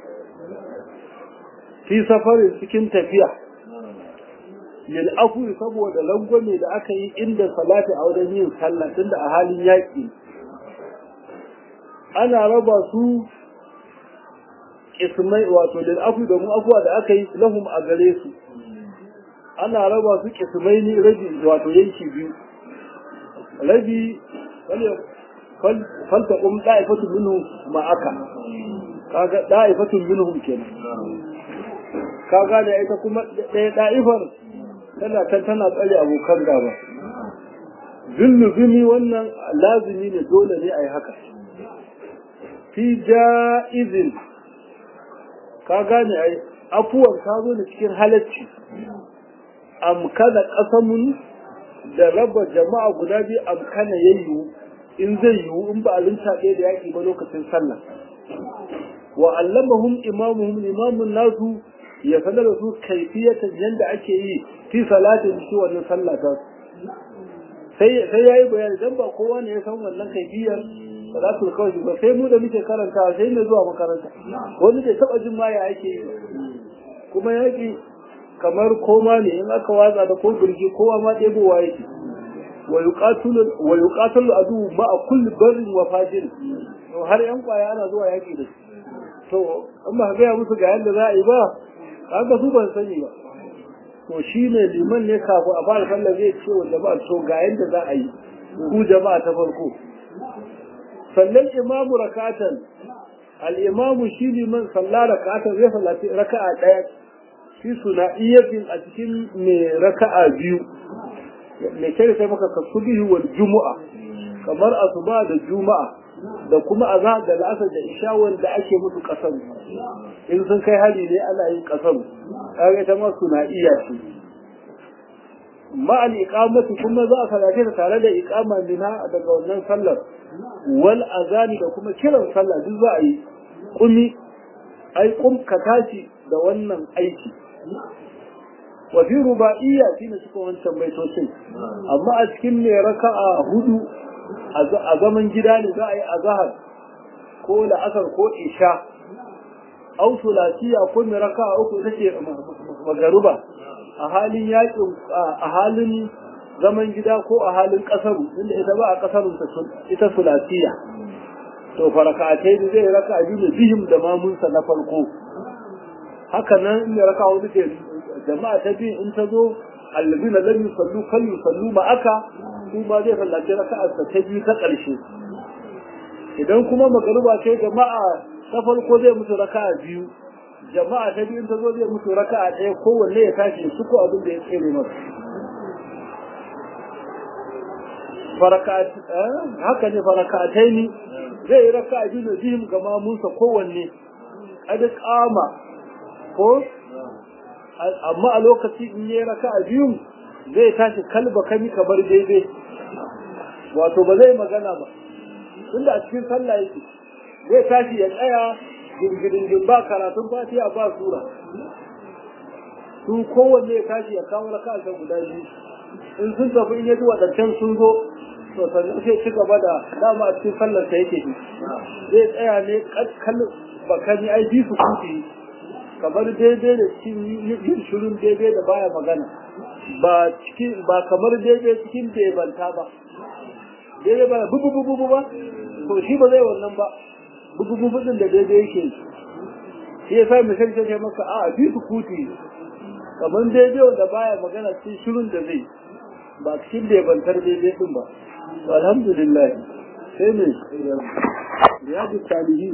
fi safarin cikin tafiya yin afuwi saboda langwame da aka yi inda salati a wajen yin sallah tunda a halin yaƙi ana raba su kismai wato lil afuwi domin afuwa da aka yi lahum a gare su ana raba su kismai ne rabi wato yanki biyu rabi falta kum da'ifatun minhum ma'aka kaga da'ifatun minhum kenan kaga da ita kuma ɗaya da'ifar tana kan tana tsare abokan gaba zulluzumi wannan lazimi ne dole ne a yi haka fi ja'izin ka gane ai afuwan ta zo da cikin halacci amkana kasamun da raba jama'a guda biyu amkana ya yiwu in zai yiwu in ba a rinta ɗaya da yaƙi ba lokacin sallah wa allamahum imamuhum imamun nasu ya sanar da su kaifiyatan yadda ake yi fi salatin shi wannan sallah ta sai sai yayi bayani dan ba kowa ne ya san wannan kaifiyar salatul kawai ba sai mu da muke karanta sai ne zuwa makaranta wani bai taba jin ma ya ake yi kuma yaƙi kamar koma ne in aka watsa da ko birgi kowa ma ɗebowa yake wa yuqatalu adu ma a kulli barrin wa fajir to har yan kwaya ana zuwa yaki da to in ba ga musu ga yanda za a yi ba kaga su ban sani ba to shine liman ne kafu a fara sallah zai ce wa jama'a to ga yanda za a yi ku jama'a ta farko sallan imamu rakatan al imamu shi liman salla rakatan zai sallati raka'a daya shi suna iyatin a cikin mai raka'a biyu mai kere sai maka kasubihi wal jumu'a kamar asuba da juma'a da kuma azhar da la'asar da isha wanda ake musu kasaru in sun kai hali ne ana yin kasaru kaga ita ma suna iya ce ma'al iqamati kuma za a salace ta tare da iqama mina daga wannan sallar wal azani da kuma kiran sallah duk za a yi kumi ai kum ka tashi da wannan aiki wa fi ruba'iyya shine suka wancan baitocin amma a cikin ne raka'a hudu a zaman gida ne za a yi azhar ko la'asar ko isha au sulasiya ko mai raka'a uku take magaruba a halin yakin a halin zaman gida ko a halin kasaru inda ita ba a kasarun ita sulasiya to farakatai da zai raka biyu da bihim da mamunsa na farko haka nan in ya raka wani ke jama'a ta biyu in ta zo allazina lam yusallu kal yusallu ma aka su ma zai sallaci raka'a ta biyu ta ƙarshe idan kuma magariba ce jama'a ta farko zai musu raka'a biyu jama'a ta biyu ta zo zai musu raka'a ɗaya kowanne ya tashi su ko abin da ya tsere masa haka ne farakatai ne zai yi raka'a biyu da bihim ga mamunsa kowanne kada kama ko amma a lokaci in yi raka'a biyu zai tashi kalba kami kamar daidai wato ba zai magana ba tunda a cikin sallah yake zai tashi ya tsaya gingirin ba karatun fatiha ba sura su kowanne ya tashi ya kawo raka a guda biyu in sun tafi in yaji waɗancan sun zo to sannan sai ci gaba da dama a cikin sallar sa yake zai tsaya ne kakkal bakani ai bi su kuti kamar daidai da cikin yin shirin daidai da baya magana ba cikin ba kamar daidai cikin bebanta ba daidai ba bubu bubu ba to shi ba zai wannan ba bugu bugu din da daidai yake shi ya sa misali ta ce maka a bi su kuti kamar daidai wanda baya magana cikin shirin da zai ba cikin da bantar daidai din ba to alhamdulillah sai ne riyadu salihi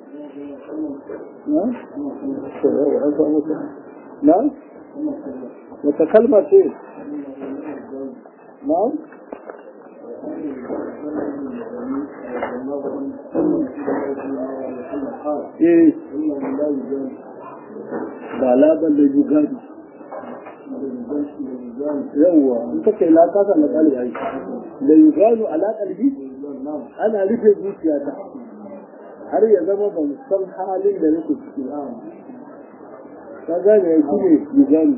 na na wata kalma ce na eh ba laban da jugadi yawwa in ka ce la kasa na kali ai da yuganu ala qalbi ana rufe zuciyata har ya zama ban san halin da nake ciki ka gane ya shi ne yuganu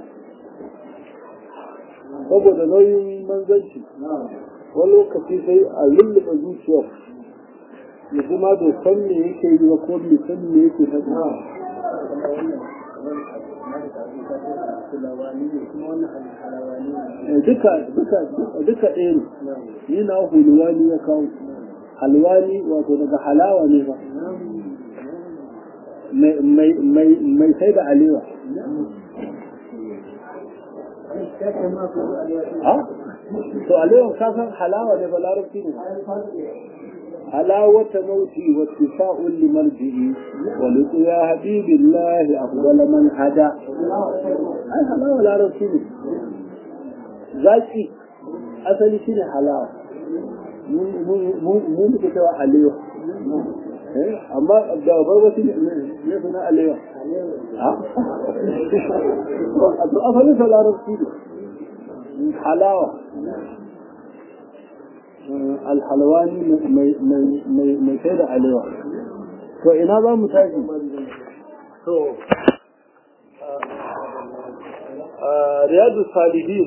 saboda nauyin manzanci wani lokaci sai a lullube zuciyar ya kuma bai san me yake yi ba ko bai san me yake faɗi duka duka duka ɗaya ne ni na hulwani ya kawo halwani wato daga halawa ne ba mai sai da alewa to alewa kasan halawa ne ba larabci ne حلاوة موتي واتفاء لمرجئي ولقوا يا حبيب الله أفضل من هدى أي حلاوة لا رسول ذاتي أصلي شنو حلاوة مو مكتوى حليوة amma da bar wasu ne suna alewa a to asalin sa larabci ne halawa alhalwani mai sai da alewa to ina za mu tashi to riyadu salihin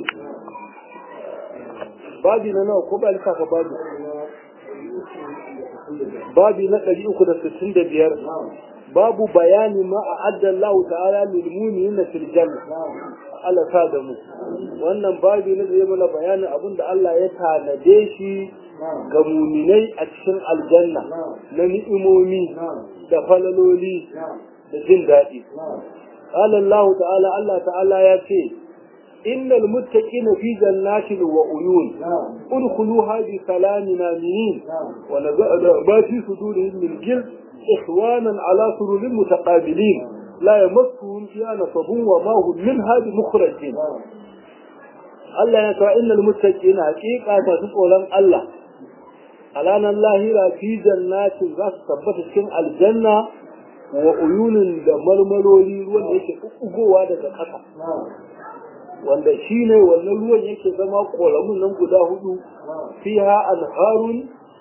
babi na nawa ko ba lissafa babi babi na ɗari uku da sittin da biyar babu bayani ma a addallahu ta'ala lil mu'minina fil janna Allah sa da mu wannan babi ne zai mana bayanin abin da Allah ya tanade shi ga muminai a cikin aljanna na ni'imomi da falaloli da jin daɗi qala Allah ta'ala Allah ta'ala ya ce innal muttaqina fi jannatin wa uyun udkhuluha bi salamin aminin wa nazada ma fi sudurihim min ghil إخوانا على سرر متقابلين لا يمسهم فيها نصب وما هم منها بمخرجين Allah ya kawo innal muttaqina haqiqa ta tsoron Allah alanan lahira fi jannatin za su tabbata cikin aljanna wa uyunin da marmarori ruwan da yake ugowa daga ƙasa wanda shine wannan ruwan yake zama ƙoramun nan guda hudu fiha anharun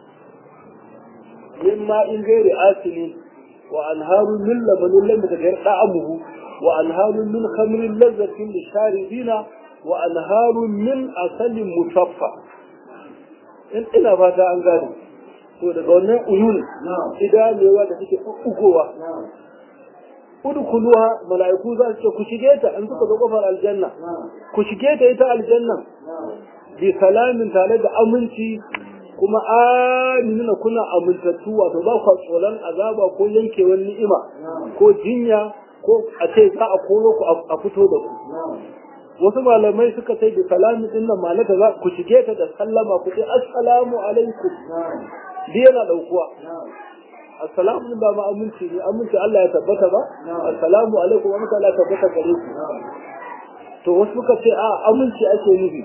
من ماء غير آسن وأنهار من لبن لم يتغير طعمه وأنهار من خمر لذة للشاربين وأنهار من عسل مصفى in ina fata an gane to daga wannan uyun idanewa da suke ugowa udkhuluha mala'iku za su ce ku shige ta an suka zo kofar aljanna ku shige ta ita aljanna bi salamin tare da aminci kuma aminuna kuna amintattu wato ba ku tsoron azaba ko yankewar ni'ima ko jinya ko a ce za a koro ku a fito da ku wasu malamai suka ce bi salamin din nan malaka za ku shige ta da sallama ku ce assalamu alaikum bi yana daukuwa assalamu ba ma aminci ne aminci Allah ya tabbata ba assalamu alaikum wa Allah ya tabbata gare ku to wasu suka ce a aminci ake nufi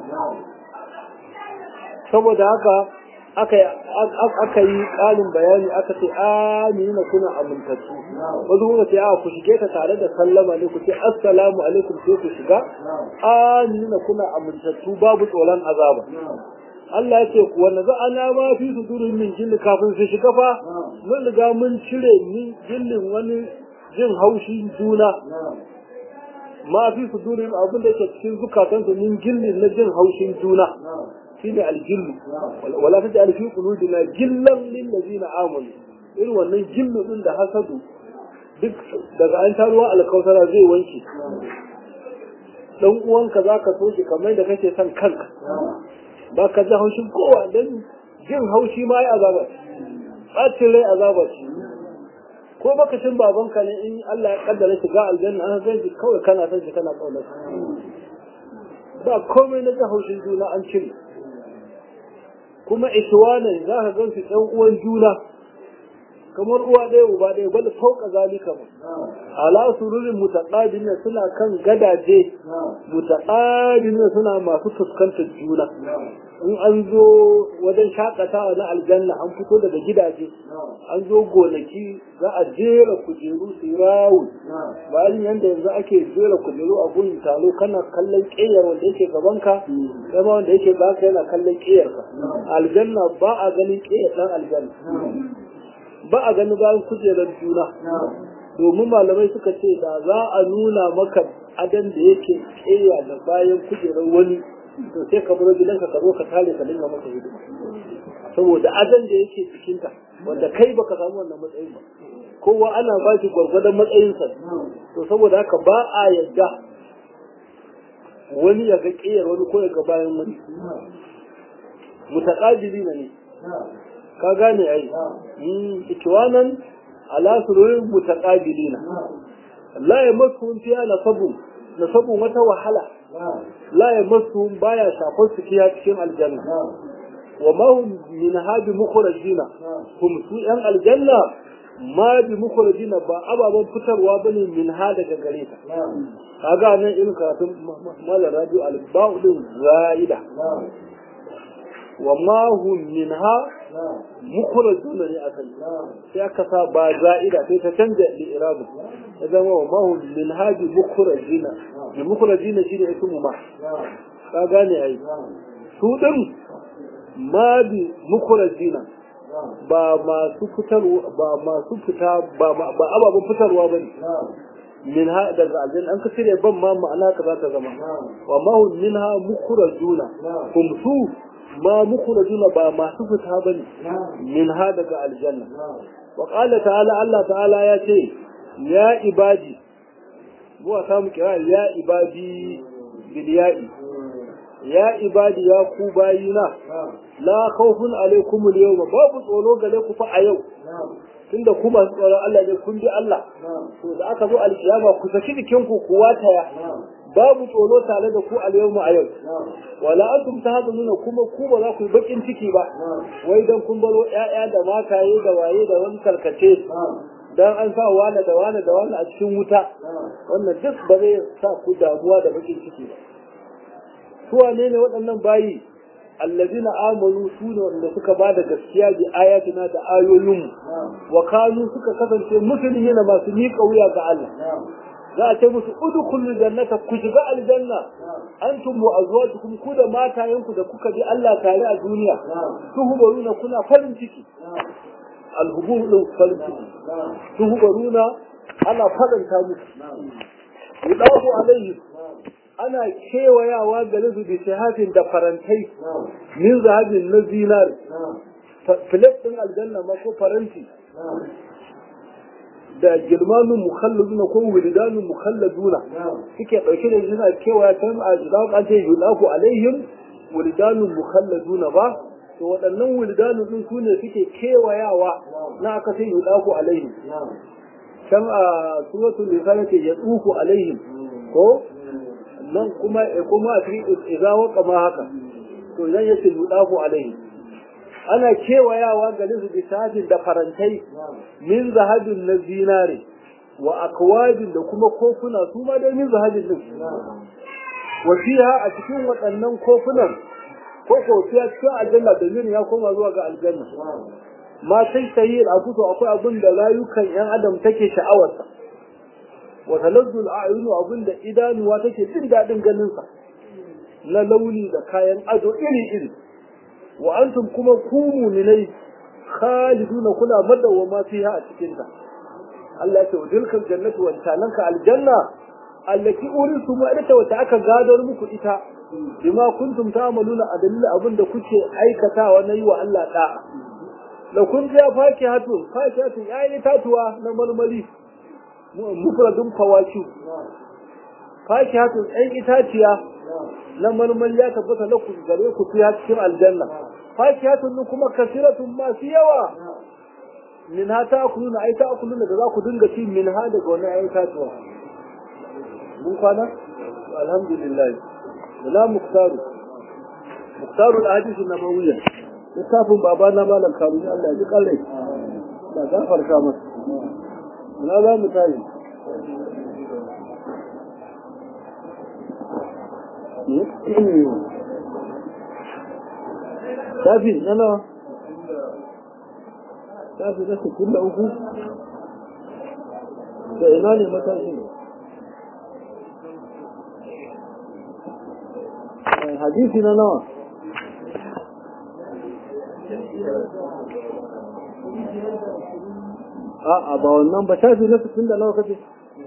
saboda haka aka yi ƙarin bayani aka ce amina kuna amintattu wasu kuma ce a ku shige ta tare da sallama ne ku ce assalamu alaikum sai ku shiga amina kuna amintattu babu tsoron azaba Allah ya ce kuwa na ana ma fi su durin min jilli kafin su shiga fa mun riga mun cire min jillin wani jin haushin juna ma fi su durin abin da ke cikin zukatansu min jillin na jin haushin juna shine aljillu wala taj'al fi qulubina gillan lil ladina amanu irin wannan gillu din da hasadu duk daga an taruwa alkausara zai wanke dan uwanka zaka so shi kamar da kake son kanka ba ka ji haushin kowa dan jin haushi ma ya azaba ɓacin rai azaba ce ko baka cin babanka ne in Allah ya kaddara shiga aljanna an san shi kawai kana son shi kana kaunar ba komai na ji haushin juna an cire kuma ikiwanan za ka gan su ɗan uwan juna kamar uwa ɗaya uba ɗaya bal fauka zalika ba ala sururin mutaqabilin suna kan gadaje mutaqabilin suna masu fuskantar juna in an zo wajen shakatawa na aljanna an fito daga gidaje an zo gonaki za a jera kujeru su rawu bayan yadda yanzu ake jera kujeru a gun taro kana kallon ƙeyar wanda yake gabanka dama wanda yake baka yana kallon ƙeyarka aljanna ba a ganin ƙeyar ɗan aljanna ba a gani bayan kujerar juna domin malamai suka ce da za a nuna maka adan da yake keya da bayan kujerar wani to sai ka bar gidanka ka zo ka tare ka dinga masa hidima saboda adan da yake cikinta wanda kai baka samu wannan matsayin ba kowa ana ba shi gwargwadon matsayinsa to saboda haka ba a yadda wani ya ga kiyar wani ko ya ga bayan wani mutaqabili ne ka gane ai ikwanan ala sururin mutaqabilina la yamassuhum fiha nasabun nasabun wata wahala la yamassuhum baya shafar su fiya cikin aljanna wa ma hum min hadi mukhrajina hum su yan aljanna ma bi mukhrajina ba ababan fitarwa bane min ha daga gare ta kaga nan irin karatun malar radio al-ba'u din zaida wa ma hum minha mukhrajuna ne akan sai aka sa ba za'ida sai ta canja li'irabu ya zama wa ma hum minha bi mukhrajina bi mukhrajina shine ismu ma ka gane ai su din ma bi mukhrajina ba masu fitarwa ba masu fita ba ba ababen fitarwa bane min ha daga aljanna an ka cire ban ma ma'ana ka za ta zama wa ma hum minha mukhrajuna kum su ma mukhrajuna ba masu fita bane min ha daga aljanna wa qala ta'ala Allah ta'ala ya ce ya ibadi mu samu kira ya ibadi bil ya'i ya ibadi ya ku bayina la khawfun alaikum al yawma babu tsoro gare ku fa a yau tunda ku masu tsoron Allah ne kun bi Allah to da aka zo alkiyama ku saki jikin ku ku wataya babu tsoro tare da ku a yau a yau wala antum tahzanuna kuma ku ba za ku yi bakin ciki ba wai dan kun baro ƴaƴa da mataye da waye da wani karkace dan an sa wani da wani da wani a cikin wuta wannan duk ba zai sa ku damuwa da bakin ciki ba su wane ne waɗannan bayi allazina amanu su ne wanda suka ba da gaskiya bi ayatina da ayoyinmu wa kanu suka kasance musulmi na masu miƙa wuya ga Allah za a ce musu udkhulul jannata ku shiga aljanna antum wa azwajukum ku da matayenku da kuka bi Allah tare a duniya tuhbaruna kuna farin ciki alhubur din farin ciki tuhbaruna ana faranta musu yudafu alaihi ana kewayawa gare su bi shahafin da farantai min zahabin na zinar filet din aljanna ma ko faranti da girmanin mukhalladuna ko wildanun mukhalladuna suke dauke da suna kewaya kan a jidawo an ce yudafu alaihim wuldanun mukhalladuna ba to waɗannan wuldanu din su ne suke kewayawa na aka sai yudaku alaihim can a suratul nisa yake ya tsufu alaihim ko nan kuma kuma a cikin idza waqa ma haka to idan yace yudaku alaihim ana kewayawa ga su bisajin da farantai min zahabin na zinare wa akwabin da kuma kofuna su ma dai min zahabin din wa fiha a cikin waɗannan kofunan ko ko fiya cikin aljanna da ya koma zuwa ga aljanna ma sai sayi al'abuto akwai abin da rayukan yan adam take sha'awarsa wa talazzul a'yunu abin da idanuwa take jin daɗin ganin sa na launi da kayan ado iri iri wa antum kuma ku mu'minai khaliduna kuna madawwama fiha a cikin ta Allah ya ce tilkal jannatu wa talanka aljanna allati urisu ma ita wata aka gadar muku ita bima kuntum ta'maluna a dalilin abin da kuke aikatawa na yi wa Allah da'a da kun ja faki hatu faki hatu yayi tatuwa na marmari mufradun fawaki faki hatu ɗan itaciya na marmari ya tabbata na ku gare ku fiya cikin aljanna faki hatu kuma kasiratun masu yawa min ha ta kuluna ai ta kuluna da za ku dinga ci min ha daga wani ayi tatuwa mun kwana alhamdulillah wala muktaru muktaru al-hadith an-nabawiyya littafin baba na malam kamun Allah ji kallai da gafarta masa na za mu tayi shafi na nawa shafi na sittin da uku da ina ne matashi hadisi na nawa a'a ba wannan ba shafi na sittin da nawa kace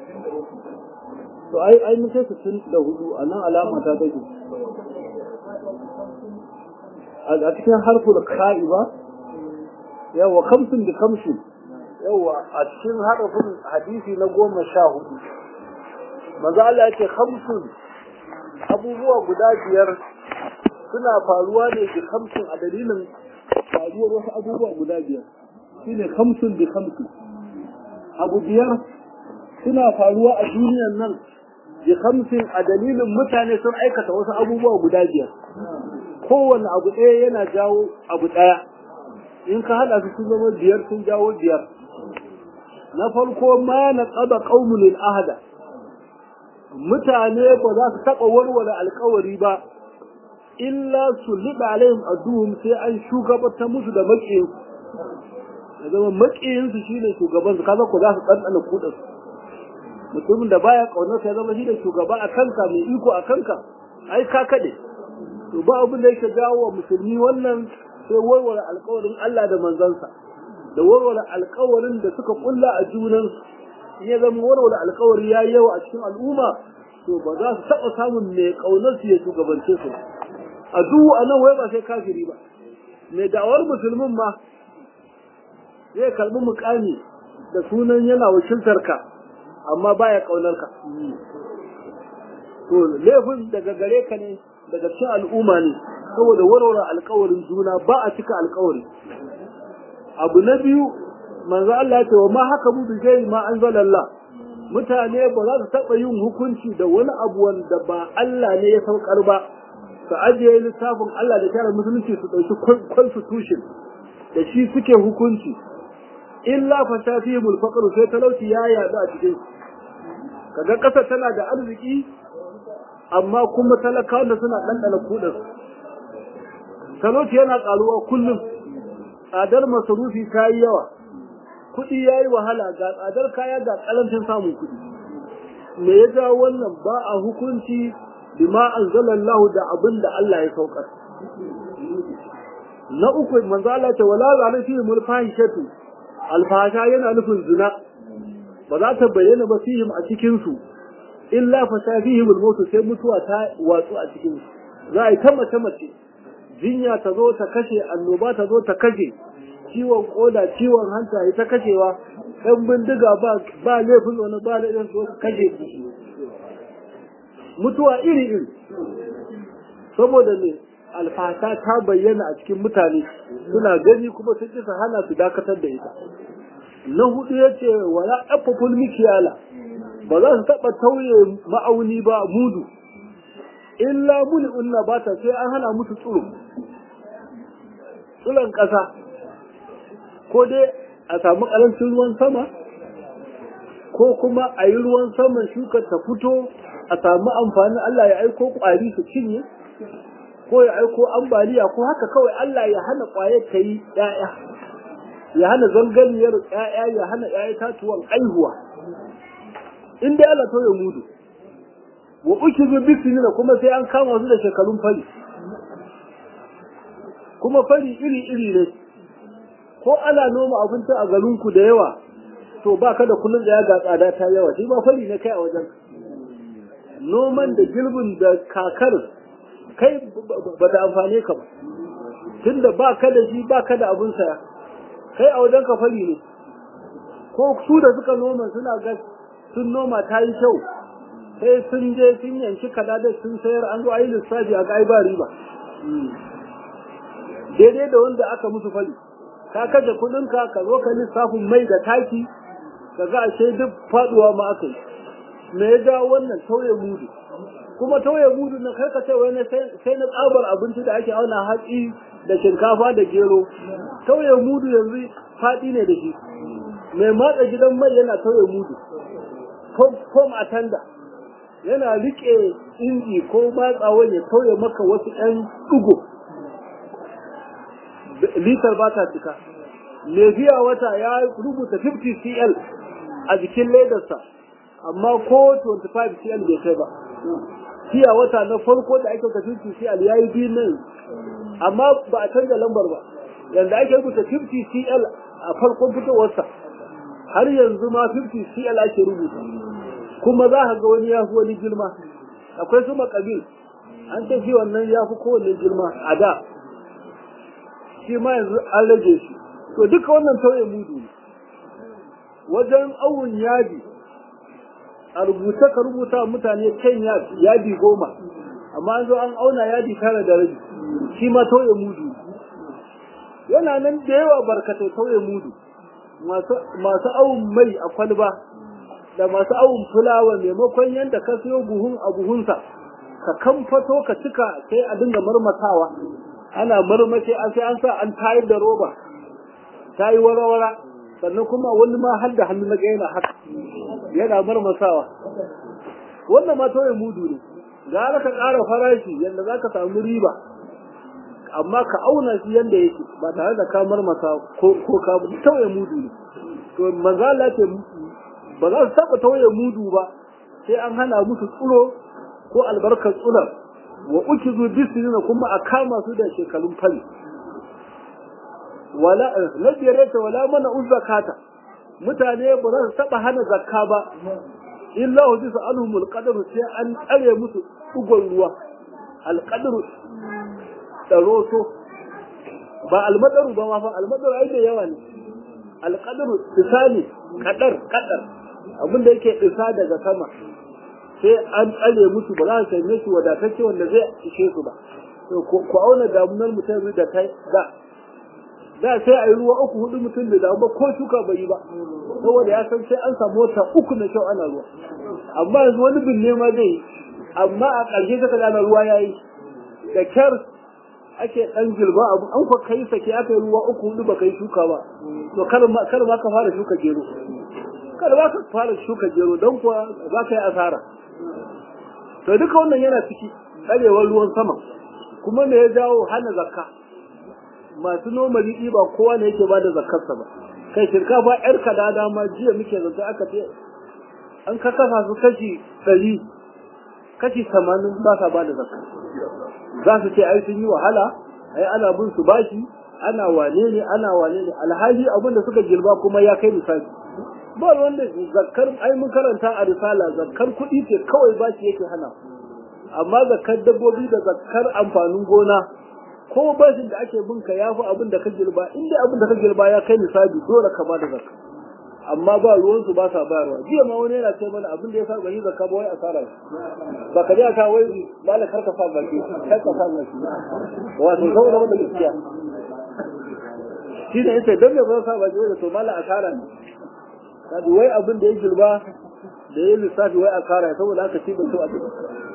to ai ai mun kai sittin da hudu a nan alama ta take a cikin harful ka'i ba yawa kamsin da kamsin yawa a cikin harfin hadisi na goma sha hudu maza Allah ya ce kamsin abubuwa guda biyar suna faruwa ne da kamsin a dalilin faruwar wasu abubuwa guda biyar shine kamsin da kamsin abu biyar suna faruwa a duniyar nan da kamsin a dalilin mutane sun aikata wasu abubuwa guda biyar kowane abu ɗaya yana jawo abu ɗaya in ka haɗa su sun zama biyar sun jawo biyar na farko ma na tsaba ƙaunin ahada mutane ba za su taɓa warware alkawari ba illa su liɓa alayhim aduhum sai an shugabantar musu da maƙiyinsu ya zama maƙiyinsu shi ne shugabansu kaza ko za su ɗanɗana kuɗinsu mutumin da baya ƙaunar ya zama shi ne shugaba a kanka mai iko a kanka ai ka kaɗe to ba abin da yake jawo wa musulmi wannan sai warware alkawarin Allah da manzansa da warware alkawarin da suka kulla a junansu in ya zama warware alkawari ya yawa a cikin al'umma to ba za su taɓa samun mai ƙaunar su ya shugabance su a duhu a nan wai ba sai kafiri ba mai da'awar musulmin ma zai karɓi mukami da sunan yana wakiltar ka amma baya ƙaunar ka to laifin daga gare ka ne daga cikin al'umma ne saboda warware alkawarin juna ba a cika alkawari abu na biyu manzo Allah ya ce wa ma haka mu bi gairi ma anzalallah mutane ba za su taɓa yin hukunci da wani abu wanda ba Allah ne ya saukar ba su ajiye littafin Allah da kyara musulunci su ɗauki constitution da shi suke hukunci illa fa shafihimul faqru sai talauci ya yaɗu a cikin kaga ƙasa tana da arziki amma kuma talakawan da suna ɗanɗana kuɗin talauci yana ƙaruwa kullum tsadar masarufi ta yi yawa kuɗi ya yi wahala ga tsadar kaya ga ƙarancin samun kuɗi me ya jawo wannan ba a hukunci bima anzalallahu da abin da Allah ya saukar na uku manzo Allah ta wala zalin fi mul fahishatu alfasha yana nufin zina ba za ta bayyana ba fihim a cikin su illa fa shafihim al sai mutuwa ta watsu a cikin su za a yi ta mace mace jinya ta zo ta kashe annoba ta zo ta kashe ciwon koda ciwon hanta ya ta kashewa ɗan bindiga ba ba laifin wani ba laifin su kashe mutuwa iri iri saboda ne alfasa ta bayyana a cikin mutane suna gani kuma sun kisa hana su dakatar da ita na hudu ya ce wala ɗaffaful mikiyala ba za su taɓa tauye ma'auni ba mudu illa muni unna ba ta sai an hana musu tsuro tsuron ƙasa ko dai a samu ƙarancin ruwan sama ko kuma a yi ruwan saman shukar ta fito a samu amfanin Allah ya aiko ƙwari su cinye ko ya aiko ambaliya ko haka kawai Allah ya hana ƙwayar ta yi ‘ya'ya ya hana zangarniyar ‘ya'ya ya hana ‘ya'ya tatuwan aihuwa in dai Allah ya mudu wa uki zu bisinina kuma sai an kama su da shekarun fari kuma fari iri-iri ne ko ana noma abinci a garinku da yawa to ba ka da kullum da ya ga tsada ta yawa shi ba fari ne kai a wajen noman da girbin da kakar kai ba ta amfane ka ba tunda ba ka da shi ba ka da abin saya kai a wajen ka fari ne ko su da suka noma suna ga sun noma ta yi kyau sai sun je sun yanki kada da sun sayar an zo a yi lissafi a ga ai ba riba daidai da wanda aka musu fari ka kashe kudinka ka zo ka lissafin mai da taki ka ga ashe duk faduwa ma aka yi me ya jawo wannan tauye mudu kuma tauye mudu na kai ka ce wani sai na tsabar abinci da ake auna hatsi da shinkafa da gero tauye mudu yanzu faɗi ne da shi mai matsa gidan mai yana tauye mudu kom a tanda yana rike inji ko matsawa ya tauye maka wasu ɗan ɗugo litar ba ta cika mai biya wata ya rubuta 50 cl a jikin ledarsa amma ko 25 cl bai kai ba biya wata na farko da ake rubuta 50 cl ya yi biyu nan amma ba a canza lambar ba yanzu ake rubuta 50 cl a farkon fitowarsa har yanzu ma 50 cl ake rubuta kuma za ka ga wani ya fi wani girma akwai su makabil an ce shi wannan ya fi kowanne girma a da shi ma yanzu an rage shi to duka wannan tauye mudu ne wajen awun yadi a rubuta ka rubuta mutane kan yadi goma amma an zo an auna yadi tara da rabi shi ma tauye mudu yana nan da yawa barkatai tauye mudu masu awun mai a kwalba da masu awun fulawa maimakon yadda ka siyo buhun a buhunsa ka kamfato ka cika sai a dinga marmatawa ana marmace an sai an sa an tayar da roba ta yi wara-wara sannan kuma wani ma har da hannu na ga yana haka yana marmasawa wannan ma tauye mudu ne gara ka ƙara farashi yadda za ka samu riba amma ka auna shi yadda yake ba tare da ka marmasa ko ka tauye mudu ne to manzala ce ba za su taɓa tauye mudu ba sai an hana musu tsuro ko albarkar tsular wa uki zu bisinina kuma a kama su da shekarun fari wala na biyar ta wala mana uzzakata mutane ba za su taba hana zakka ba illa hu bisa alhumul qadar sai an tsare musu dugon ruwa alqadru daroto ba almadaru ba ma fa almadaru ai da yawa ne alqadru tisani kadar kadar abinda yake isa daga sama sai an tsare musu ba za su same su wadatacce wanda zai ishe su ba to ku auna damunar mutum da kai da da sai a yi ruwa uku hudu mutum da damu ko shuka bai yi ba saboda ya san sai an samu wata uku na kyau ana ruwa amma yanzu wani binne ma zai yi amma a ƙarshe saka gane ruwa ya yi da kyar ake ɗan gilba abu an kwa kai sake aka yi ruwa uku hudu ba kai shuka ba to kar ma ka fara shuka gero kar ma ka fara shuka gero don kuwa za ka yi asara to duka wannan yana ciki tsarewar ruwan sama kuma me ya jawo hana zakka masu noma riɗi ba kowa ne yake bada zakkarsa ba kai shinkafa yar kada dama jiya muke zance aka ce an ka kasa su kashi ɗari kashi tamanin ba sa bada zakka za su ce ai sun yi wahala ai ana bin su bashi ana wane ne ana wane ne alhaji abin da suka girba kuma ya kai misali ba wanda zakkar ai mun karanta a risala zakkar kuɗi ce kawai bashi yake hana amma zakkar dabbobi da zakkar amfanin gona ko bashin da ake bin ka yafi abin da ka girba in dai abin da ka girba ya kai nisabi dole ka ba da zakka amma ba ruwansu ba sa bayarwa jiya ma wani yana ce mana abin da ya sa gani zakka ba wai asara ba ka ji aka wai mala karka sa baki karka sa baki wato saboda wanda gaskiya shi ne yace dan me ba sa baki wai to mala asara ne kaji wai abin da ya girba da ya lissafi wai asara saboda haka shi ba so abin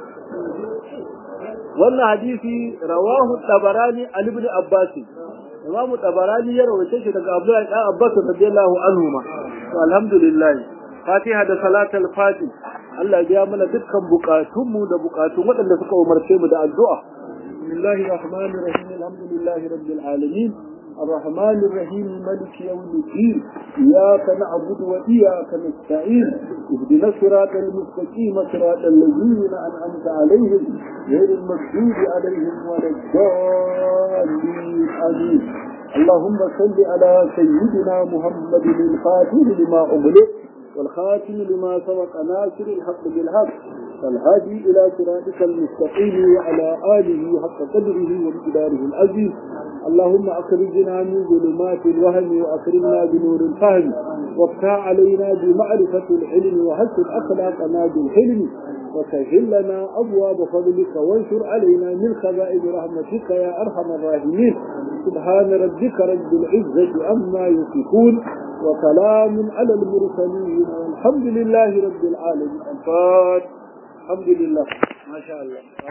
wannan hadisi rawahu tabarani an ibn abbas imamu tabarani ya rawaita shi daga abdullahi dan abbas radiyallahu anhu ma to alhamdulillah fatiha da salatul fati Allah ya biya mana dukkan bukatunmu da bukatun waɗanda suka umarce mu da addu'a bismillahir rahmanir rahim alhamdulillahi rabbil alamin الرحمن الرحيم ملك يوم الدين إياك نعبد وإياك نستعين اهدنا الصراط المستقيم صراط الذين أنعمت عليهم غير المغضوب عليهم ولا الضالين آمين اللهم صل على سيدنا محمد الخاتم لما أغلق والخاتم لما سبق ناصر الحق بالحق فالهادي إلى صراطك المستقيم وعلى آله حق قدره ومقداره العزيز اللهم أخرجنا من ظلمات الوهم وأكرمنا بنور الفهم وافتح علينا بمعرفة العلم وحسن أخلاقنا بالحلم وسهل لنا أبواب فضلك وانشر علينا من خزائن رحمتك يا أرحم الراحمين سبحان ربك رب العزة أما يصفون وسلام على المرسلين والحمد لله رب العالمين الفاتح الحمد لله ما شاء الله